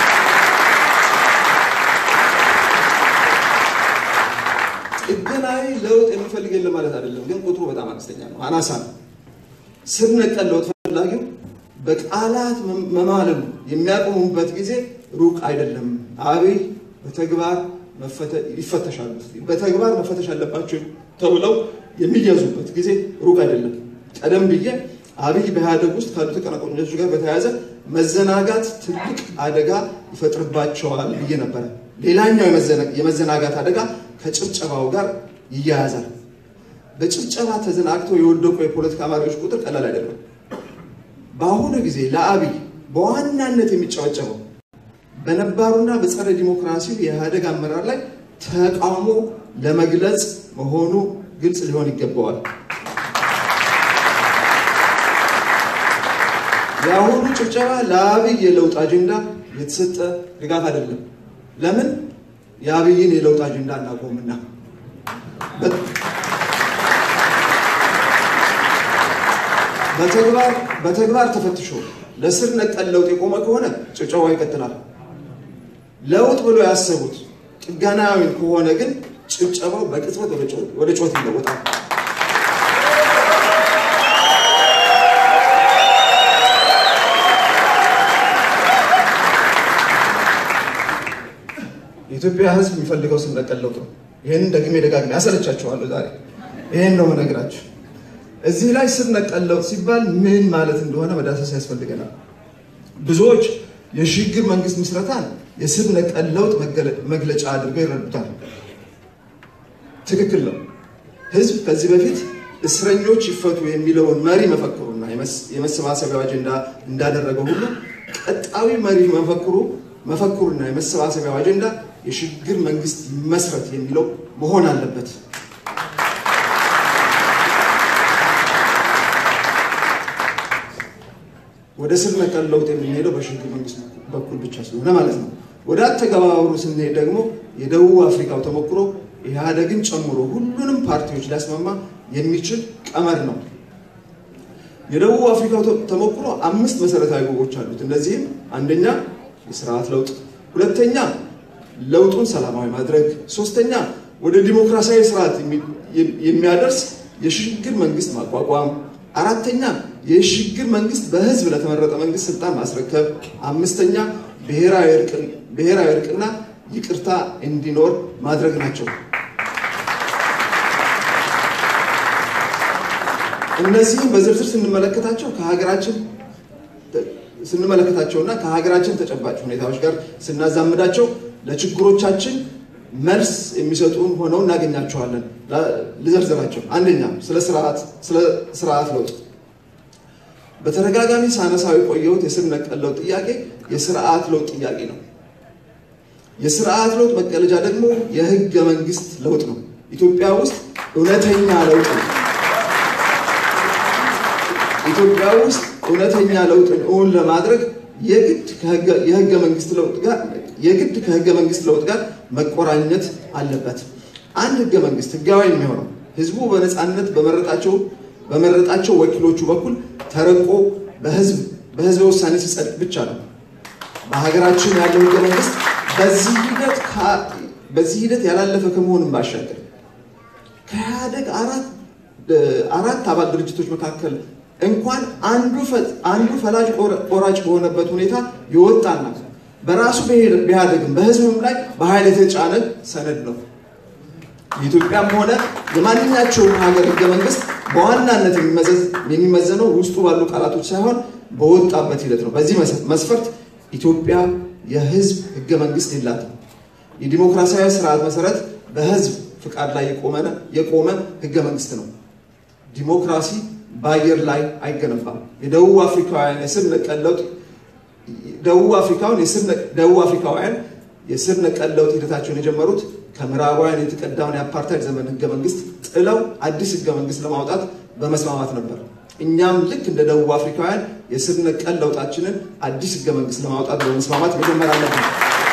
ጥገናዊ ለውጥ የሚፈልግ የለም ማለት አይደለም፣ ግን ቁጥሩ በጣም አነስተኛ ነው፣ አናሳ ነው። ስር ነቀል ለውጥ ፈላጊው በቃላት መማለሉ የሚያቆሙበት ጊዜ ሩቅ አይደለም። አብይ በተግባር ይፈተሻሉ። በተግባር መፈተሽ አለባቸው ተብለው የሚያዙበት ጊዜ ሩቅ አይደለም። ቀደም ብዬ አብይ በኢህአደግ ውስጥ ካሉ ተቀናቃኞች ጋር በተያያዘ መዘናጋት ትልቅ አደጋ ይፈጥርባቸዋል ብዬ ነበረ። ሌላኛው የመዘናጋት አደጋ ከጭብጨባው ጋር ይያያዛል። በጭብጨባ ተዘናግተው የወደቁ የፖለቲካ መሪዎች ቁጥር ቀላል አይደለም። በአሁኑ ጊዜ ለአብይ በዋናነት የሚጨበጨበው በነባሩና በጸረ ዲሞክራሲው የኢህአደግ አመራር ላይ ተቃውሞ ለመግለጽ መሆኑ ግልጽ ሊሆን ይገባዋል። የአሁኑ ጭብጨባ ለአብይ የለውጥ አጀንዳ የተሰጠ ድጋፍ አይደለም። ለምን? የአብይን የለውጥ አጀንዳ እናቆምና በተግባር ተፈትሾ ለስር ነቀል ለውጥ የቆመ ከሆነ ጭብጨባው ይቀጥላል። ለውጥ ብሎ ያሰቡት ጥገናዊ ከሆነ ግን ጭብጨባው በቅጽበት ወደ ጩኸት ይለወጣል። የኢትዮጵያ ሕዝብ የሚፈልገው ስር ነቀል ለውጥ ነው። ይህንን ደግሜ ደጋግሜ ያሰለቻችኋለሁ። ዛሬ ይህን ነው መነግራችሁ። እዚህ ላይ ስር ነቀል ለውጥ ሲባል ምን ማለት እንደሆነ መዳሰስ ያስፈልገናል። ብዙዎች የሽግግር መንግስት ምስረታን የስር ነቀል ለውጥ መግለጫ አድርገው ይረዱታል። ትክክል ነው። ህዝብ ከዚህ በፊት እስረኞች ይፈቱ የሚለውን መሪ መፈክሩና የመሰባሰቢያው አጀንዳ እንዳደረገው ሁሉ ቀጣዊ መሪ መፈክሩ መፈክሩና የመሰባሰቢያው አጀንዳ የሽግግር መንግስት ይመስረት የሚለው መሆን አለበት። ወደ ስር ነቀል ለውጥ የምንሄደው በሽግግር መንግስት በኩል ብቻ ስለሆነ ማለት ነው። ወደ አተገባበሩ ስንሄድ ደግሞ የደቡብ አፍሪካው ተሞክሮ ኢህአደግን ጨምሮ ሁሉንም ፓርቲዎች ሊያስማማ የሚችል ቀመር ነው። የደቡብ አፍሪካው ተሞክሮ አምስት መሰረታዊ ግቦች አሉት። እነዚህም አንደኛ የስርዓት ለውጥ፣ ሁለተኛ ለውጡን ሰላማዊ ማድረግ፣ ሶስተኛ ወደ ዲሞክራሲያዊ ስርዓት የሚያደርስ የሽግግር መንግስት ማቋቋም፣ አራተኛ የሽግግር መንግስት በህዝብ ለተመረጠ መንግስት ስልጣን ማስረከብ፣ አምስተኛ ብሔራዊ እርቅና ይቅርታ እንዲኖር ማድረግ ናቸው። እነዚህም በዝርዝር ስንመለከታቸው ከሀገራችን ስንመለከታቸውና ከሀገራችን ተጨባጭ ሁኔታዎች ጋር ስናዛምዳቸው ለችግሮቻችን መልስ የሚሰጡን ሆነው እናገኛቸዋለን። ልዘርዝራቸው። አንደኛ ስለ ስርዓት ለውጥ በተደጋጋሚ ሳነሳው የቆየሁት የስር ነቀል ለውጥ ጥያቄ የስርዓት ለውጥ ጥያቄ ነው። የስርዓት ለውጥ መቀለጃ ደግሞ የህገ መንግስት ለውጥ ነው። ኢትዮጵያ ውስጥ እውነተኛ ለውጥ ነው። ኢትዮጵያ ውስጥ እውነተኛ ለውጥን እውን ለማድረግ የግድ የህገ መንግስት ለውጥ ጋር የግድ ከህገ መንግስት ለውጥ ጋር መቆራኘት አለበት። አንድ ህገ መንግስት ህጋዊ የሚሆነው ህዝቡ በነፃነት በመረጣቸው በመረጣቸው ወኪሎቹ በኩል ተረቆ በህዝብ በህዝበ ውሳኔ ሲጸድቅ ብቻ ነው። በሀገራችን ያለው ህገ መንግስት በዚህ ሂደት በዚህ ሂደት ያላለፈ ከመሆንም ባሻገር ከኢህአደግ አራት አባል ድርጅቶች መካከል እንኳን አንዱ ፈላጭ ቆራጭ በሆነበት ሁኔታ የወጣና በራሱ ቢያደግም በህዝብም ላይ በኃይል የተጫነ ሰነድ ነው። የኢትዮጵያም ሆነ የማንኛቸውም ሀገር ህገ መንግስት በዋናነት የሚመዘነው ውስጡ ባሉ ቃላቶች ሳይሆን በወጣበት ሂደት ነው። በዚህ መስፈርት ኢትዮጵያ የህዝብ ህገ መንግስት የላትም። የዲሞክራሲያዊ ስርዓት መሰረት በህዝብ ፍቃድ ላይ የቆመ ህገ መንግስት ነው። ዲሞክራሲ በአየር ላይ አይገነባም። የደቡብ አፍሪካውያን የስር ነቀል ለውጥ ደቡብ አፍሪካውን ደቡብ አፍሪካውያን የስር ነቀል ለውጥ ሂደታቸውን የጀመሩት ከምዕራባውያን የተቀዳውን የአፓርታይድ ዘመን ህገ መንግስት ጥለው አዲስ ህገ መንግስት ለማውጣት በመስማማት ነበር። እኛም ልክ እንደ ደቡብ አፍሪካውያን የስር ነቀል ለውጣችንን አዲስ ህገ መንግስት ለማውጣት በመስማማት መጀመር አለብን።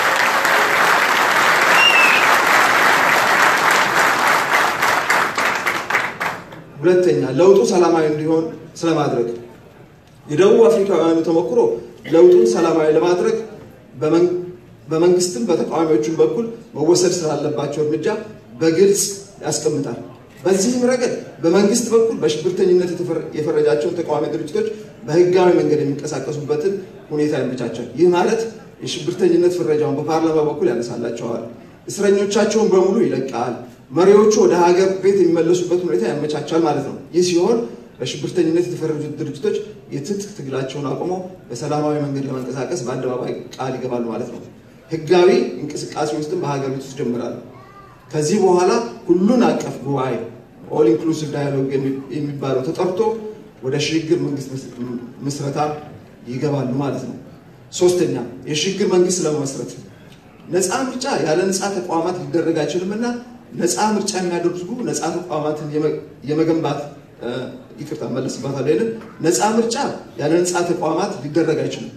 ሁለተኛ ለውጡ ሰላማዊ እንዲሆን ስለማድረግ የደቡብ አፍሪካውያኑ ተሞክሮ ለውጡን ሰላማዊ ለማድረግ በመንግስትም በተቃዋሚዎቹም በኩል መወሰድ ስላለባቸው እርምጃ በግልጽ ያስቀምጣል። በዚህም ረገድ በመንግስት በኩል በሽብርተኝነት የፈረጃቸውን ተቃዋሚ ድርጅቶች በህጋዊ መንገድ የሚንቀሳቀሱበትን ሁኔታ ያመቻቻል። ይህ ማለት የሽብርተኝነት ፍረጃውን በፓርላማ በኩል ያነሳላቸዋል። እስረኞቻቸውን በሙሉ ይለቃል። መሪዎቹ ወደ ሀገር ቤት የሚመለሱበት ሁኔታ ያመቻቻል ማለት ነው። ይህ ሲሆን በሽብርተኝነት የተፈረጁት ድርጅቶች የትጥቅ ትግላቸውን አቁመው በሰላማዊ መንገድ ለመንቀሳቀስ በአደባባይ ቃል ይገባሉ ማለት ነው። ህጋዊ እንቅስቃሴ ውስጥም በሀገር ቤት ውስጥ ይጀምራሉ። ከዚህ በኋላ ሁሉን አቀፍ ጉባኤ ኦል ኢንክሉሲቭ ዳያሎግ የሚባለው ተጠርቶ ወደ ሽግግር መንግስት ምስረታ ይገባሉ ማለት ነው። ሶስተኛ የሽግግር መንግስት ለመመስረት ነፃ ምርጫ ያለ ነፃ ተቋማት ሊደረግ አይችልምና ነፃ ምርጫ የሚያደርጉ ነፃ ተቋማትን የመገንባት ይቅርታ መለስባታል ይንን ነፃ ምርጫ ያለ ነፃ ተቋማት ሊደረግ አይችልም።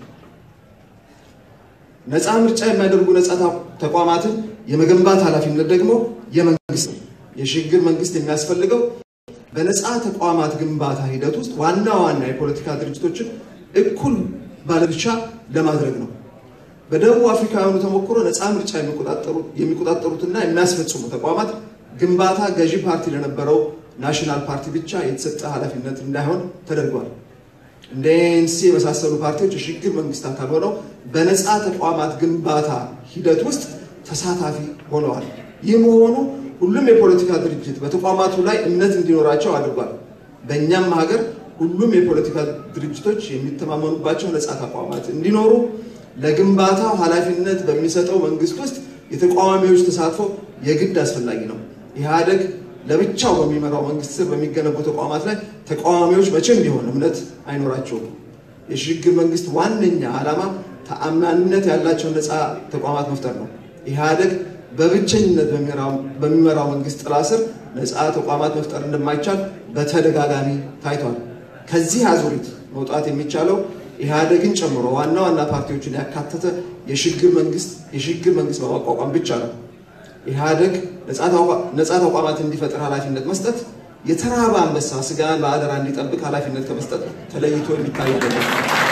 ነፃ ምርጫ የሚያደርጉ ነፃ ተቋማትን የመገንባት ኃላፊነት ደግሞ የመንግስት ነው። የሽግግር መንግስት የሚያስፈልገው በነፃ ተቋማት ግንባታ ሂደት ውስጥ ዋና ዋና የፖለቲካ ድርጅቶችን እኩል ባለድርሻ ለማድረግ ነው። በደቡብ አፍሪካውያኑ ተሞክሮ ነፃ ምርጫ የሚቆጣጠሩትና የሚያስፈጽሙ ተቋማት ግንባታ ገዢ ፓርቲ ለነበረው ናሽናል ፓርቲ ብቻ የተሰጠ ኃላፊነት እንዳይሆን ተደርጓል። እንደ ኤንሲ የመሳሰሉ ፓርቲዎች የሽግግር መንግስት አካል ሆነው በነፃ ተቋማት ግንባታ ሂደት ውስጥ ተሳታፊ ሆነዋል። ይህ መሆኑ ሁሉም የፖለቲካ ድርጅት በተቋማቱ ላይ እምነት እንዲኖራቸው አድርጓል። በእኛም ሀገር ሁሉም የፖለቲካ ድርጅቶች የሚተማመኑባቸው ነፃ ተቋማት እንዲኖሩ ለግንባታው ኃላፊነት በሚሰጠው መንግስት ውስጥ የተቃዋሚዎች ተሳትፎ የግድ አስፈላጊ ነው። ኢህአደግ ለብቻው በሚመራው መንግስት ስር በሚገነቡ ተቋማት ላይ ተቃዋሚዎች መቼም ቢሆን እምነት አይኖራቸውም። የሽግግር መንግስት ዋነኛ ዓላማ ተአማኒነት ያላቸው ነፃ ተቋማት መፍጠር ነው። ኢህአደግ በብቸኝነት በሚመራው መንግስት ጥላ ስር ነፃ ተቋማት መፍጠር እንደማይቻል በተደጋጋሚ ታይቷል። ከዚህ አዙሪት መውጣት የሚቻለው ኢህአደግን ጨምሮ ዋና ዋና ፓርቲዎችን ያካተተ የሽግግር መንግስት የሽግግር መንግስት በማቋቋም ብቻ ነው። ኢህአደግ ነፃ ተቋማት እንዲፈጥር ኃላፊነት መስጠት የተራበ አንበሳ ስጋን በአደራ እንዲጠብቅ ኃላፊነት ከመስጠት ተለይቶ የሚታይ አይደለም።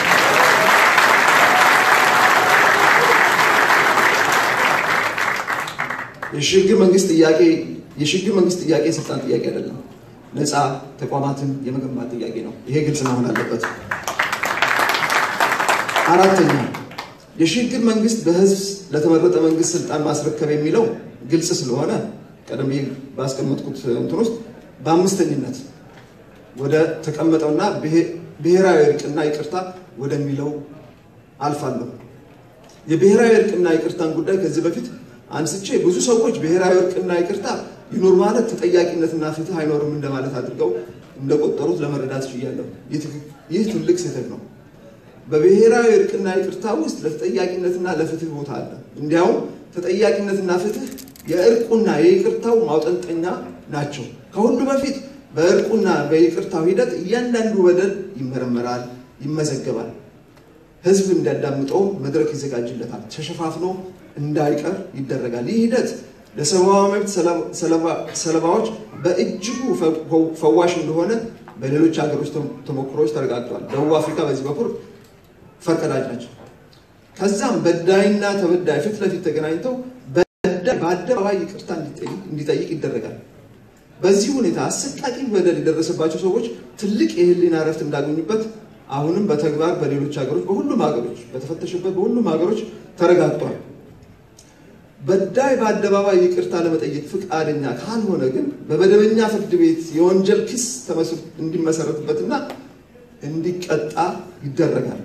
የሽግግር መንግስት ጥያቄ የሽግግር መንግስት ጥያቄ የስልጣን ጥያቄ አይደለም። ነፃ ተቋማትን የመገንባት ጥያቄ ነው። ይሄ ግልጽ መሆን አለበት። አራተኛ የሽግግር መንግስት በህዝብ ለተመረጠ መንግስት ስልጣን ማስረከብ የሚለው ግልጽ ስለሆነ ቀደም ብዬ ባስቀመጥኩት እንትን ውስጥ በአምስተኝነት ወደ ተቀመጠውና ብሔራዊ እርቅና ይቅርታ ወደሚለው አልፋለሁ። የብሔራዊ እርቅና ይቅርታን ጉዳይ ከዚህ በፊት አንስቼ ብዙ ሰዎች ብሔራዊ እርቅና ይቅርታ ይኖር ማለት ተጠያቂነትና ፍትህ አይኖርም እንደማለት አድርገው እንደቆጠሩት ለመረዳት ችያለሁ። ይህ ትልቅ ስህተት ነው። በብሔራዊ እርቅና ይቅርታ ውስጥ ለተጠያቂነትና ለፍትህ ቦታ አለ። እንዲያውም ተጠያቂነትና ፍትህ የእርቁና የይቅርታው ማውጠንጠኛ ናቸው። ከሁሉ በፊት በእርቁና በይቅርታው ሂደት እያንዳንዱ በደል ይመረመራል፣ ይመዘገባል። ህዝብ እንዲያዳምጠው መድረክ ይዘጋጅለታል፣ ተሸፋፍኖ እንዳይቀር ይደረጋል። ይህ ሂደት ለሰብአዊ መብት ሰለባዎች በእጅጉ ፈዋሽ እንደሆነ በሌሎች ሀገሮች ተሞክሮች ተረጋግጧል። ደቡብ አፍሪካ በዚህ በኩል ፈርቀዳጅ ናቸው። ከዛም በዳይና ተበዳይ ፊት ለፊት ተገናኝተው በዳይ በአደባባይ ይቅርታ እንዲጠይቅ ይደረጋል። በዚህ ሁኔታ አሰቃቂ በደል የደረሰባቸው ሰዎች ትልቅ የህሊና እረፍት እንዳገኙበት አሁንም በተግባር በሌሎች ሀገሮች በሁሉም ሀገሮች በተፈተሸበት በሁሉም ሀገሮች ተረጋግጧል። በዳይ በአደባባይ ይቅርታ ለመጠየቅ ፍቃደኛ ካልሆነ ግን በመደበኛ ፍርድ ቤት የወንጀል ክስ እንዲመሰረትበትና እንዲቀጣ ይደረጋል።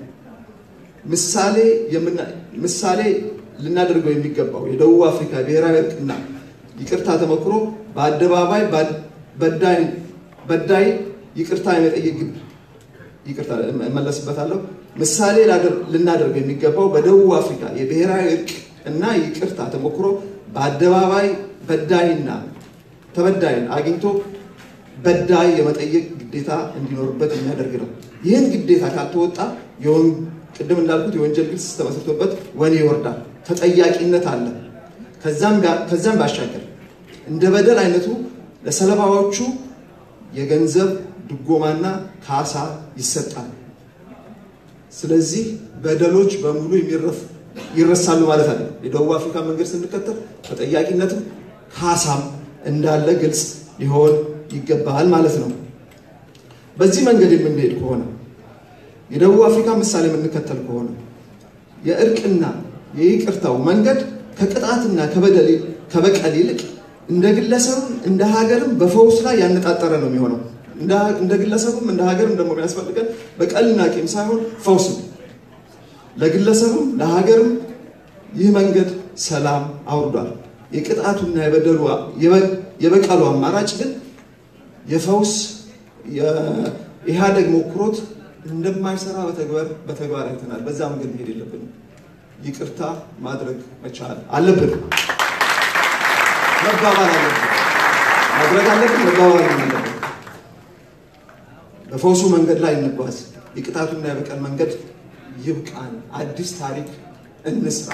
ምሳሌ ልናደርገው የሚገባው የደቡብ አፍሪካ ብሔራዊ እርቅና ይቅርታ ተሞክሮ በአደባባይ በዳይ ይቅርታ የመጠየቅ ግብ ይቅርታ እመለስበታለሁ። ምሳሌ ልናደርገው የሚገባው በደቡብ አፍሪካ የብሔራዊ እርቅ እና ይቅርታ ተሞክሮ በአደባባይ በዳይና ተበዳይን አግኝቶ በዳይ የመጠየቅ ግዴታ እንዲኖርበት የሚያደርግ ነው። ይህን ግዴታ ካልተወጣ ቅድም እንዳልኩት የወንጀል ክስ ተመስርቶበት ወኔ ይወርዳል፣ ተጠያቂነት አለ። ከዛም ባሻገር እንደ በደል አይነቱ ለሰለባዎቹ የገንዘብ ድጎማና ካሳ ይሰጣል። ስለዚህ በደሎች በሙሉ ይረሳሉ ማለት አለ። የደቡብ አፍሪካ መንገድ ስንከተል ተጠያቂነትም ካሳም እንዳለ ግልጽ ሊሆን ይገባል ማለት ነው። በዚህ መንገድ የምንሄድ ከሆነ የደቡብ አፍሪካ ምሳሌ የምንከተል ከሆነ የእርቅና የይቅርታው መንገድ ከቅጣትና ከበቀል ይልቅ እንደ ግለሰብም እንደ ሀገርም በፈውስ ላይ ያነጣጠረ ነው የሚሆነው። እንደ ግለሰብም እንደ ሀገርም ደግሞ የሚያስፈልገን በቀልና ቂም ሳይሆን ፈውስ ነው። ለግለሰብም ለሀገርም ይህ መንገድ ሰላም አውርዷል። የቅጣቱና የበደሉ የበቀሉ አማራጭ ግን የፈውስ የኢህአደግ ሞክሮት እንደማይሰራ በተግባር አይተናል። በዛ መንገድ መሄድ የለብንም። ይቅርታ ማድረግ መቻል አለብን። መባባል አለብን። ማድረግ አለብን። መባባል አለብን። በፈውሱ መንገድ ላይ እንጓዝ። የቅጣቱና የበቀል መንገድ ይብቃን። አዲስ ታሪክ እንስራ።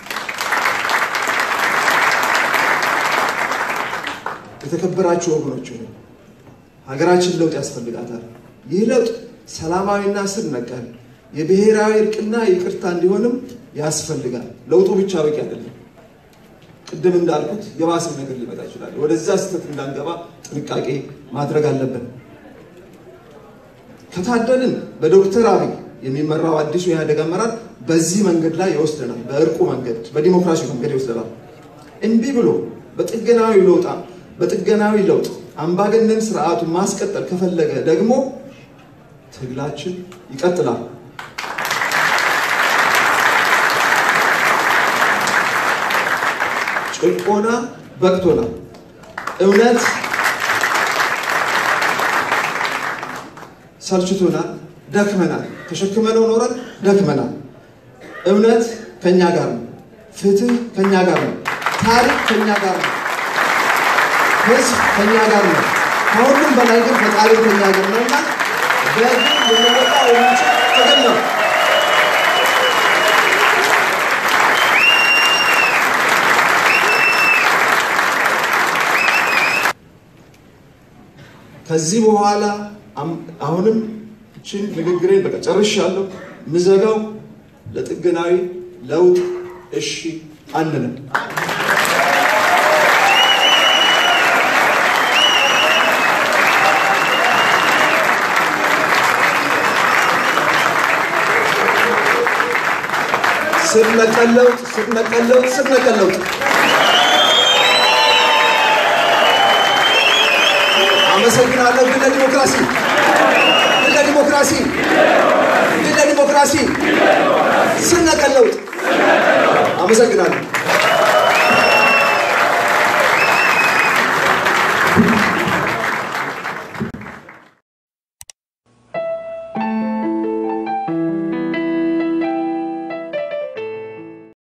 የተከበራችሁ ወገኖች ሀገራችን ለውጥ ያስፈልጋታል። ይህ ለውጥ ሰላማዊና ስር ነቀል የብሔራዊ እርቅና ይቅርታ እንዲሆንም ያስፈልጋል። ለውጡ ብቻ በቂ አይደለም። ቅድም እንዳልኩት የባሰ ነገር ሊመጣ ይችላል። ወደዛ ስህተት እንዳንገባ ጥንቃቄ ማድረግ አለብን። ከታደልን በዶክተር አብይ የሚመራው አዲሱ የኢህአዴግ አመራር በዚህ መንገድ ላይ ይወስደናል። በእርቁ መንገድ፣ በዲሞክራሲ መንገድ ይወስደናል። እምቢ ብሎ በጥገናዊ ለውጥ በጥገናዊ ለውጥ አምባገነን ስርዓቱን ማስቀጠል ከፈለገ ደግሞ ትግላችን ይቀጥላል። ጭቆና በቅቶናል። እውነት ሰልችቶናል፣ ደክመናል። ተሸክመነው ኖረን ደክመናል። እውነት ከኛ ጋር ነው። ፍትህ ከኛ ጋር ነው። ታሪክ ከኛ ጋር ነው። ህዝብ ከኛ ጋር ነው። ከሁሉም በላይ ግን ፈጣሪ ከኛ ጋር ነው እና በግል ልንወጣ የሚችል ትግል ነው። ከዚህ በኋላ አሁንም እችን ንግግሬን በቃ ጨርሻለሁ። ምዘጋው ለጥገናዊ ለውጥ እሺ አንልም። ስር ነቀል ለውጥ ስር ነቀል ለውጥ ስር ነቀል ለውጥ አመሰግናለሁ። ድል ለዲሞክራሲ! ድል ለዲሞክራሲ! ድል ለዲሞክራሲ! ስር ነቀል ለውጥ! አመሰግናለሁ።